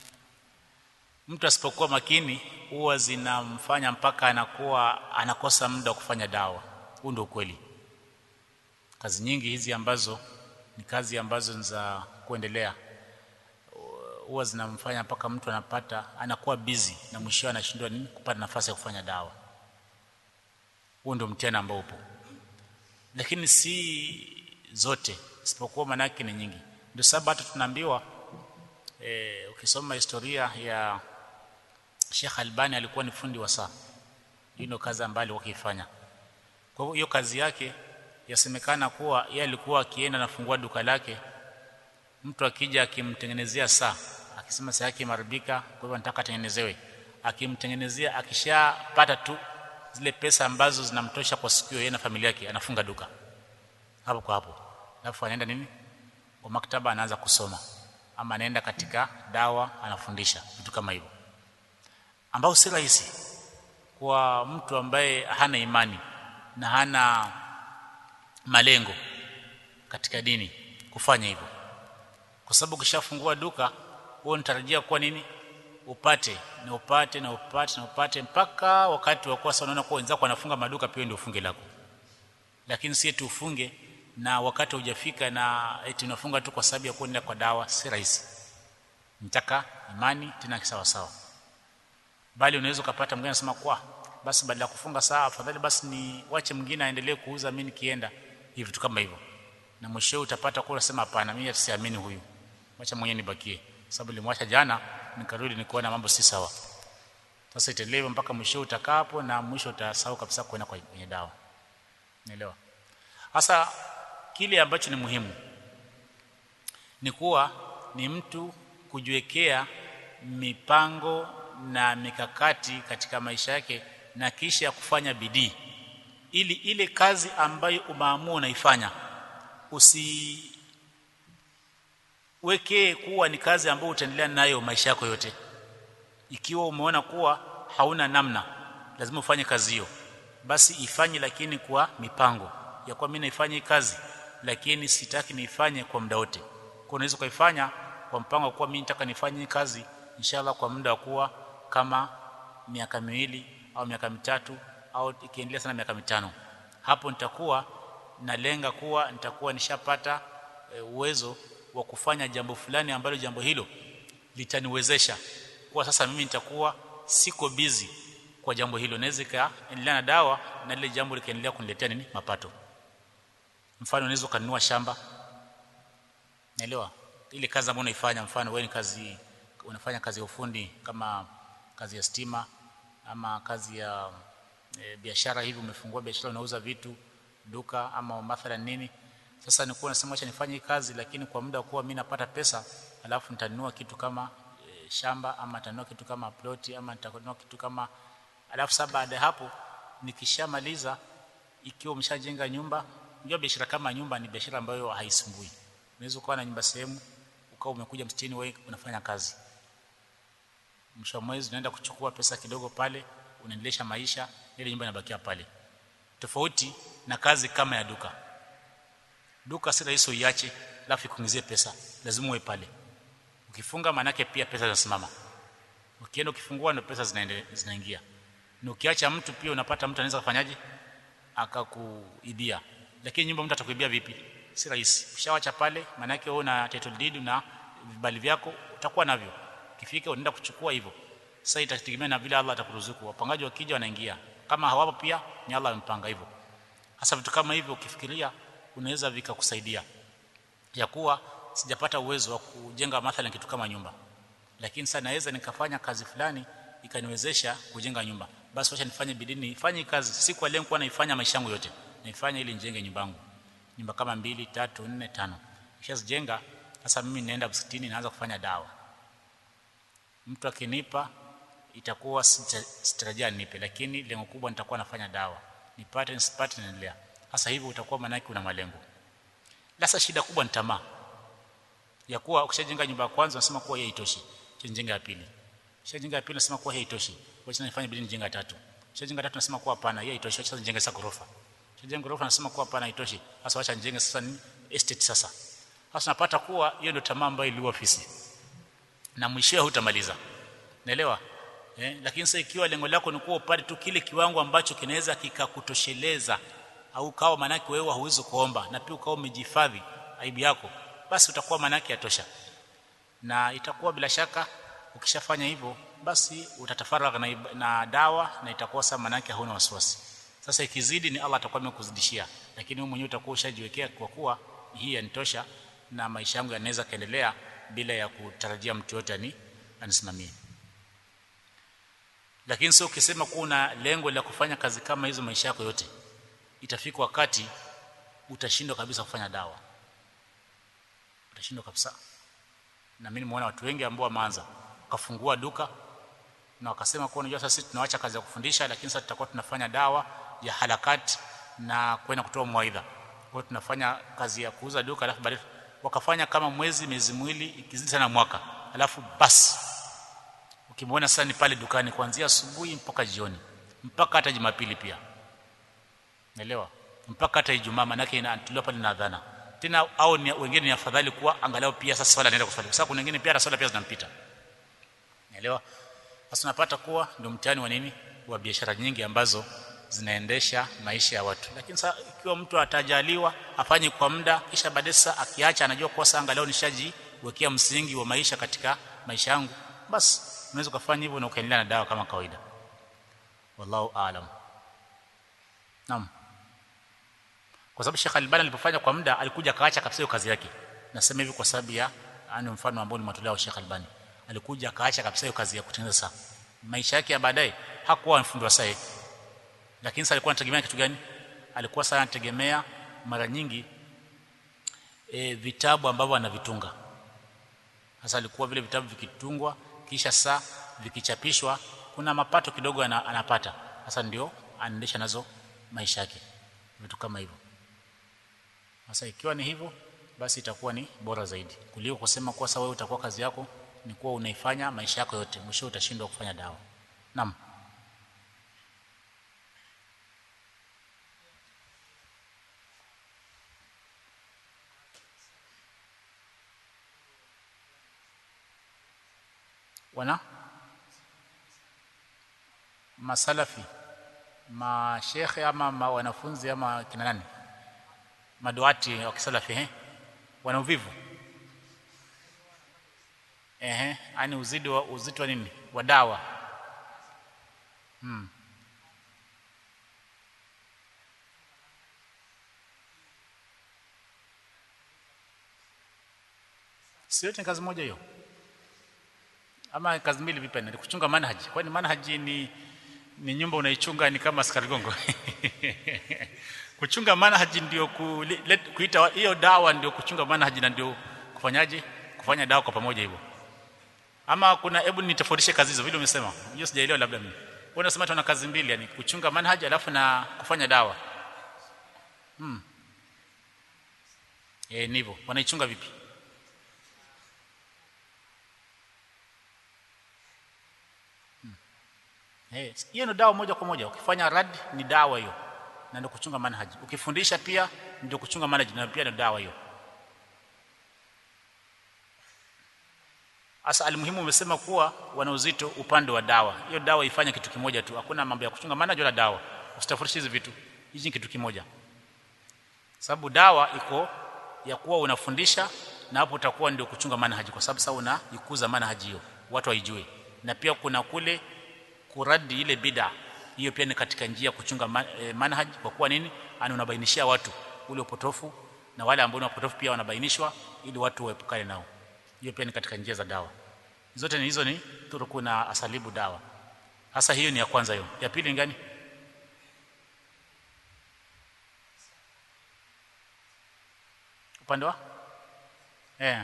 mtu asipokuwa makini huwa zinamfanya mpaka anakuwa anakosa muda wa kufanya dawa huu ndio ukweli kazi nyingi hizi ambazo ni kazi ambazo za kuendelea huwa zinamfanya mpaka mtu anapata anakuwa busy na mwisho anashindwa nini kupata nafasi ya kufanya dawa huo ndio mtihani ambao upo lakini si zote isipokuwa manake ni nyingi ndio sababu hata tunaambiwa e, ukisoma historia ya Sheikh Albani alikuwa ni fundi wa saa hiyo ndio kazi ambayo alikuwa akifanya kwa hiyo kazi yake yasemekana kuwa yeye alikuwa akienda nafungua duka lake mtu akija akimtengenezea saa akisema saa yake imeharibika kwa hivyo nataka atengenezewe akimtengenezea akishapata tu zile pesa ambazo zinamtosha kwa siku hiyo yeye na familia yake anafunga duka hapo kwa hapo alafu anaenda nini kwa maktaba anaanza kusoma ama anaenda katika dawa anafundisha vitu kama hivyo ambao si rahisi kwa mtu ambaye hana imani na hana malengo katika dini kufanya hivyo kwa sababu ukishafungua duka wewe unatarajia kuwa nini upate na upate na upate na upate mpaka wakati wa kuwa unaona kwa wenzako wanafunga maduka pia ndio ufunge lako lakini si eti ufunge na wakati hujafika na eti unafunga tu kwa sababu ya kwenda kwa dawa si rahisi nitaka imani tena sawa sawa bali unaweza ukapata mwingine anasema kwa basi badala ya kufunga saa afadhali basi ni wache mwingine aendelee kuuza mimi nikienda hivi vitu kama hivyo na mwisho utapata kwa unasema hapana mimi siamini huyu wacha mwenyewe nibakie sababu nilimwacha jana nikarudi nikuona mambo si sawa sasa itelewe mpaka mwisho utakapo na mwisho utasahau kabisa kwenda kwenye dawa naelewa hasa kile ambacho ni muhimu ni kuwa ni mtu kujiwekea mipango na mikakati katika maisha yake na kisha kufanya bidii ili ile kazi ambayo umeamua unaifanya usiwekee kuwa ni kazi ambayo utaendelea nayo maisha yako yote ikiwa umeona kuwa hauna namna lazima ufanye kazi hiyo basi ifanye lakini kwa mipango ya kwa mimi naifanya kazi lakini sitaki niifanye kwa muda wote kwa unaweza kuifanya kwa mpango kwa mimi nataka nifanye kazi inshallah kwa muda wa kuwa kama miaka miwili au miaka mitatu au ikiendelea sana miaka mitano hapo nitakuwa nalenga kuwa nitakuwa nishapata e, uwezo wa kufanya jambo fulani ambalo jambo hilo litaniwezesha kuwa sasa mimi nitakuwa siko busy kwa jambo hilo naweza kaendelea na dawa na lile jambo likaendelea kuniletea nini mapato mfano unaweza kununua shamba naelewa ile kazi ambayo unaifanya mfano wewe ni kazi unafanya kazi ya ufundi kama kazi ya stima ama kazi ya e, biashara hivi umefungua biashara unauza vitu duka ama mathalan nini sasa nikuwa nasema acha nifanye hii kazi lakini kwa muda kuwa mimi napata pesa alafu nitanunua kitu kama e, shamba ama nitanunua kitu kama ploti ama nitanunua kitu kama alafu sasa baada ya hapo nikishamaliza ikiwa umeshajenga nyumba unajua biashara kama nyumba ni biashara ambayo haisumbui unaweza kuwa na nyumba sehemu ukawa umekuja msitini wewe unafanya kazi mwisho wa mwezi unaenda kuchukua pesa kidogo pale unaendelesha maisha ile nyumba inabakia pale tofauti na kazi kama ya duka duka si rahisi uiache alafu ikuingizie pesa lazima uwe pale ukifunga manake pia pesa zinasimama ukienda ukifungua ndio pesa zinaingia na ukiacha mtu pia unapata mtu anaweza kufanyaje akakuibia lakini nyumba mtu atakuibia vipi si rahisi ushawacha pale manake wewe una title deed na vibali vyako utakuwa navyo kifika unaenda kuchukua hivyo sasa itategemea na vile Allah atakuruzuku wapangaji wakija wanaingia kama hawapo pia ni Allah amepanga hivyo hasa vitu kama hivyo ukifikiria unaweza vikakusaidia ya kuwa sijapata uwezo wa kujenga mathalan kitu kama nyumba lakini sasa naweza nikafanya kazi fulani ikaniwezesha kujenga nyumba basi wacha nifanye bidii nifanye kazi si kwa lengo kuwa naifanya maisha yangu yote naifanya ili nijenge nyumba yangu nyumba kama mbili tatu nne tano kishazijenga sasa mimi naenda msikitini naanza kufanya dawa mtu akinipa itakuwa sitarajia nipe lakini lengo kubwa nitakuwa nafanya dawa nipate nisipate naendelea sasa hivi utakuwa maana una malengo sasa shida kubwa ni tamaa ya kuwa ukishajenga nyumba ya kwanza unasema kuwa hii haitoshi jenga ya pili ukishajenga ya pili unasema kuwa hii haitoshi wacha nifanye bidii nijenga ya tatu ukishajenga tatu unasema kuwa hapana hii haitoshi wacha nijenge sasa ghorofa jengo ghorofa nasema kuwa hapana haitoshi sasa acha njenge sasa ni estate sasa sasa napata kuwa hiyo ndio tamaa ambayo iliua ofisi na mwishowe hutamaliza naelewa eh, lakini sasa ikiwa lengo lako ni kuwa upate tu kile kiwango ambacho kinaweza kikakutosheleza au kawa manake wewe hauwezi kuomba na pia ukawa umejihifadhi aibu yako basi utakuwa manake yatosha na itakuwa bila shaka ukishafanya hivyo basi utatafaragha na, na dawa na itakuwa sasa manake hauna wasiwasi sasa ikizidi ni Allah atakuwa amekuzidishia lakini wewe mwenyewe utakuwa ushajiwekea kwa kuwa hii yanitosha na maisha yangu yanaweza kaendelea bila ya kutarajia mtu yote ani anisimamie lakini sio ukisema kuwa una lengo la kufanya kazi kama hizo maisha yako yote itafika wakati utashindwa kabisa kufanya dawa utashindwa kabisa na mimi nimeona watu wengi ambao wameanza wakafungua duka na wakasema kwa unajua sasa sisi tunaacha kazi ya kufundisha lakini sasa tutakuwa tunafanya dawa ya halakati na kwenda kutoa mwaidha kwa tunafanya kazi ya kuuza duka alafu baadaye wakafanya kama mwezi miezi miwili ikizidi sana mwaka alafu basi ukimwona sasa ni pale dukani kuanzia asubuhi mpaka jioni mpaka hata Jumapili pia naelewa mpaka hata Ijumaa manake inatolewa pale na adhana tena au ni, wengine ni afadhali kuwa angalau pia sasa swala anaenda kuswali kwa sababu kuna wengine pia hata swala pia zinampita naelewa sasa unapata kuwa ndio mtihani wa nini wa biashara nyingi ambazo zinaendesha maisha ya watu lakini sasa ikiwa mtu atajaliwa afanye kwa muda kisha baadaye sasa akiacha anajua kwa sasa angalau nishajiwekea msingi wa maisha katika maisha yangu basi unaweza kufanya hivyo na ukaendelea na dawa kama kawaida wallahu aalam naam kwa sababu Sheikh Albani alipofanya kwa muda alikuja kaacha kabisa hiyo kazi yake nasema hivi kwa sababu ya ani mfano ambao nimetolea Sheikh Albani alikuja akaacha kabisa hiyo kazi ya kutengeneza saa maisha yake ya baadaye hakuwa mfundi wa saa lakini sasa alikuwa anategemea kitu gani alikuwa sasa anategemea mara nyingi e, vitabu ambavyo anavitunga sasa alikuwa vile vitabu vikitungwa kisha saa vikichapishwa kuna mapato kidogo anapata sasa ndio anaendesha nazo maisha yake vitu kama hivyo sasa ikiwa ni hivyo basi itakuwa ni bora zaidi kuliko kusema kwa sawa wewe utakuwa kazi yako ni kuwa unaifanya maisha yako yote mwisho utashindwa kufanya dawa naam wana masalafi mashekhe ama ma wanafunzi ama kina nani maduati wa kisalafi eh wana uvivu ehe ani uzidi wa uzito wa nini wa dawa hmm. sio ni kazi moja hiyo ama kazi mbili vipi ni kuchunga manhaji kwani manhaji ni ni nyumba unaichunga ni kama askari gongo kuchunga manhaji ndio ku, kuita hiyo dawa ndio kuchunga manhaji na ndio kufanyaje kufanya dawa kwa pamoja hivyo ama kuna hebu nitofautishe kazi hizo vile umesema hiyo sijaelewa labda mimi wewe unasema tuna kazi mbili yani kuchunga manhaji alafu na kufanya dawa hmm eh ndivyo wanaichunga vipi hiyo hey, ndio dawa moja kwa moja ukifanya rad ni dawa hiyo na ndio kuchunga manhaji ukifundisha pia ndio kuchunga manhaji na pia ndio dawa hiyo Asa almuhimu umesema kuwa wana uzito upande wa dawa. Hiyo dawa ifanye kitu kimoja tu. Hakuna mambo ya kuchunga maana wala dawa. Usitafautishe hizi vitu. Hizi ni kitu kimoja. Sababu dawa iko ya kuwa unafundisha na hapo utakuwa ndio kuchunga manhaji kwa sababu sasa unaikuza manhaji hiyo. Watu waijue. Na pia kuna kule kuradi ile bid'a. Hiyo pia ni katika njia kuchunga man, eh, manhaji kwa kuwa nini? Ani unabainishia watu ule upotofu na wale ambao ni wapotofu pia wanabainishwa ili watu waepukane nao hiyo pia ni katika njia za dawa zote ni hizo ni turuku na asalibu dawa hasa hiyo ni ya kwanza hiyo ya pili ni gani upande wa eh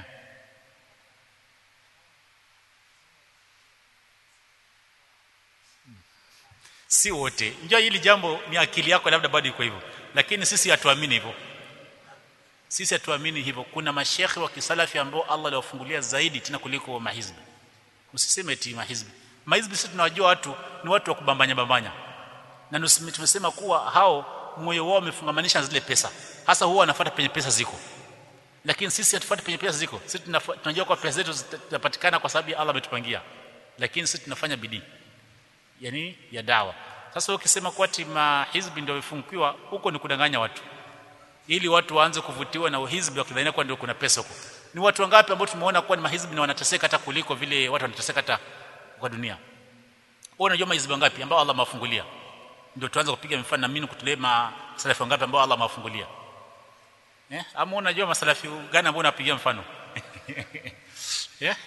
si wote njua hili jambo ni akili yako labda bado iko hivyo lakini sisi hatuamini hivyo sisi hatuamini hivyo kuna mashekhi wa kisalafi ambao Allah aliwafungulia zaidi tena kuliko mahizbi usiseme eti mahizbi mahizbi sisi tunawajua watu ni watu wa kubambanya bambanya na tumesema kuwa hao moyo wao umefungamanisha na zile pesa hasa huwa wanafuata penye pesa ziko lakini sisi hatufuati penye pesa ziko sisi tunajua kwa pesa zetu zitapatikana kwa sababu Allah ametupangia lakini sisi tunafanya bidii yani ya dawa sasa ukisema kwa tima hizbi ndio ifungiwa huko ni kudanganya watu ili watu waanze kuvutiwa na uhizbi wakidhania kwa ndio kuna pesa huko ni watu wangapi ambao tumeona kuwa ni mahizbi na wanateseka hata kuliko vile watu wanateseka hata kwa dunia wewe unajua mahizbi wangapi ambao Allah amewafungulia ndio tuanze kupiga mfano na mimi kutulee masalafi wangapi ambao Allah amewafungulia eh ama unajua masalafi gani ambao unapigia mfano yeah?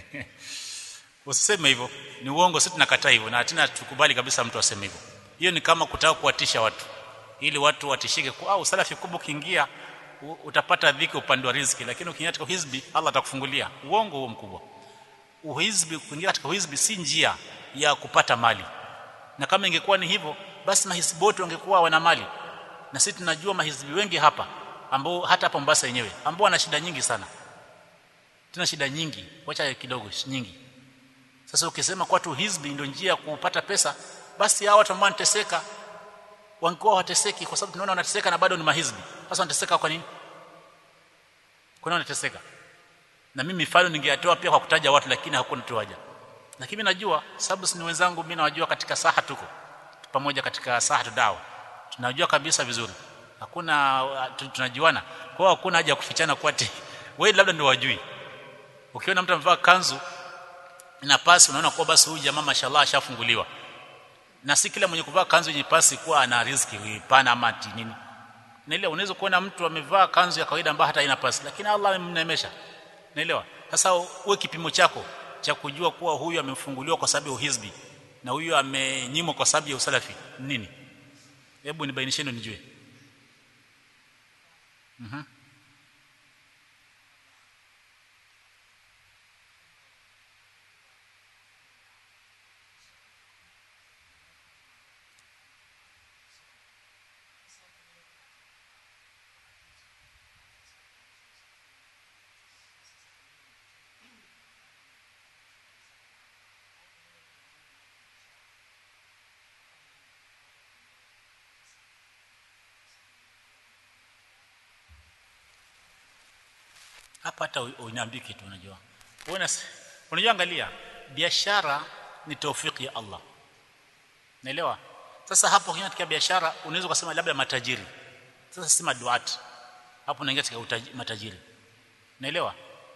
usiseme hivyo ni uongo sisi tunakataa hivyo na tena tukubali kabisa mtu aseme hivyo hiyo ni kama kutaka kuwatisha watu ili watu watishike kwa au salafi kubwa kiingia utapata dhiki upande wa riziki lakini ukiingia katika hizbi Allah atakufungulia uongo huo mkubwa uhizbi kuingia katika uhizbi si njia ya kupata mali na kama ingekuwa ni hivyo basi mahizbi wote wangekuwa wana mali na sisi tunajua mahizbi wengi hapa ambao hata hapa Mombasa yenyewe ambao wana shida nyingi sana tuna shida nyingi wacha kidogo nyingi sasa ukisema kwa tu hizbi ndio njia ya kupata pesa basi hao watu ambao wanateseka wangekuwa wateseki kwa sababu tunaona wanateseka na bado ni mahizbi sasa wanateseka kwa nini kwa nini wanateseka na mimi mifano ningeyatoa pia kwa kutaja watu lakini hakuna tu haja lakini mimi najua sababu si wenzangu mimi nawajua katika saha tuko pamoja katika saha dawa tunajua kabisa vizuri hakuna tunajuana kwa hiyo hakuna haja ya kufichana kwa ati wewe labda ndio wajui ukiona mtu amevaa kanzu na pasi unaona kwa basi huyu jamaa mashallah ashafunguliwa na si kila mwenye kuvaa kanzu yenye pasi kuwa ana riziki pana ama nini na ile unaweza kuona mtu amevaa kanzu ya kawaida ambayo hata haina pasi lakini Allah amemnemesha naelewa sasa uwe kipimo chako cha kujua kuwa huyu amefunguliwa kwa sababu ya uhizbi na huyu amenyimwa kwa sababu ya usalafi nini hebu nibainisheni nijue mhm mm hapa hata uniambie kitu unajua unaona unajua angalia biashara ni taufiki ya Allah naelewa sasa hapo katika biashara unaweza kusema labda matajiri sasa si maduat hapo unaingia katika matajiri naelewa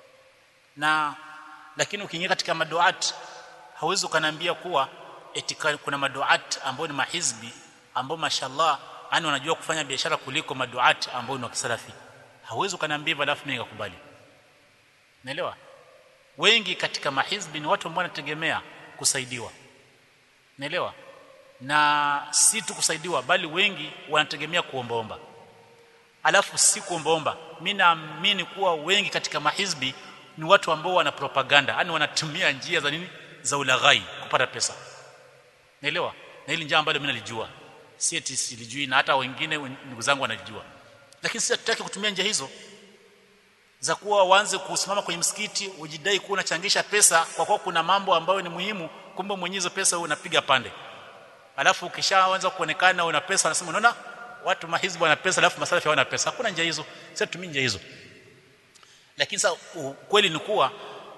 na lakini ukiingia katika maduat hauwezi ukaniambia kuwa eti kuna maduat ambao ni mahizbi ambao mashallah yani wanajua kufanya biashara kuliko maduat ambao ni wa kisalafi hauwezi ukaniambia hivyo alafu mimi nikakubali naelewa wengi katika mahizbi ni watu ambao wanategemea kusaidiwa naelewa na si tu kusaidiwa bali wengi wanategemea kuombaomba alafu si kuombaomba mimi naamini kuwa wengi katika mahizbi ni watu ambao wana propaganda yani wanatumia njia za nini za ulaghai kupata pesa naelewa na hili njia ambalo mimi nalijua si eti silijui na hata wengine ndugu zangu wanajua lakini sisi hatutaki kutumia njia hizo za kuwa waanze kusimama kwenye msikiti ujidai kuwa unachangisha pesa kwa kuwa kuna mambo ambayo ni muhimu kumbe mwenye hizo pesa unapiga pande alafu ukishaanza kuonekana una pesa unasema unaona watu mahizbu wana pesa alafu masalafi hawana pesa hakuna njia hizo sisi tutumie njia hizo lakini sasa kweli ni kuwa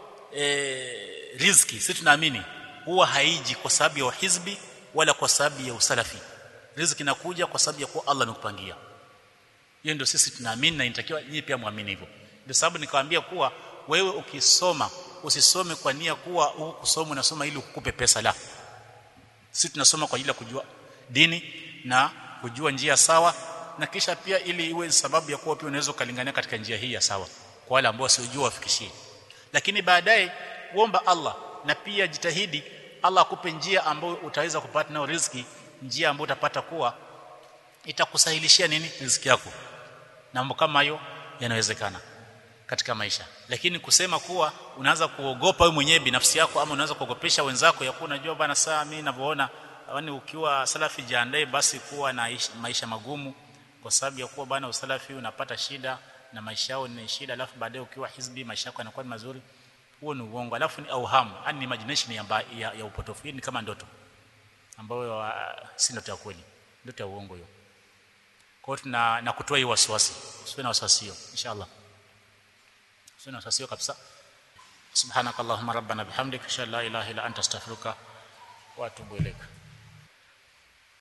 e, riziki sisi tunaamini huwa haiji kwa sababu ya uhizbi wala kwa sababu ya usalafi riziki inakuja kwa sababu ya kuwa Allah amekupangia hiyo ndio sisi tunaamini na inatakiwa nyinyi pia muamini hivyo ndio sababu nikawaambia kuwa wewe ukisoma usisome kwa nia kuwa huku kusoma unasoma ili ukupe pesa la sisi tunasoma kwa ajili ya kujua dini na kujua njia sawa na kisha pia ili iwe sababu ya kuwa pia unaweza kulingania katika njia hii ya sawa kwa wale ambao wasiojua wafikishie lakini baadaye kuomba Allah na pia jitahidi Allah akupe njia ambayo utaweza kupata nayo riziki njia ambayo utapata kuwa itakusahilishia nini riziki yako na mambo kama hayo yanawezekana katika maisha lakini kusema kuwa unaanza kuogopa wewe mwenyewe binafsi yako ama unaanza kuogopesha wenzako ya kuwa unajua bana saa mimi ninavyoona yani ukiwa salafi jiandae basi kuwa na maisha magumu kwa sababu ya kuwa bana usalafi unapata shida na maisha yao ni shida alafu baadaye ukiwa hizbi maisha yako yanakuwa mazuri huo ni uongo alafu ni auhamu yani ni imagination ya, ya, ya upotofu hii ni kama ndoto ambayo uh, si ndoto ya kweli ndoto ya uongo hiyo kwa hiyo tuna na kutoa hii wasiwasi usiwe na wasiwasi hiyo inshallah usiwe na wasiwasi hiyo kabisa subhanakallahumma rabbana bihamdika ashhadu an la ilaha illa anta astaghfiruka wa atubu ilaika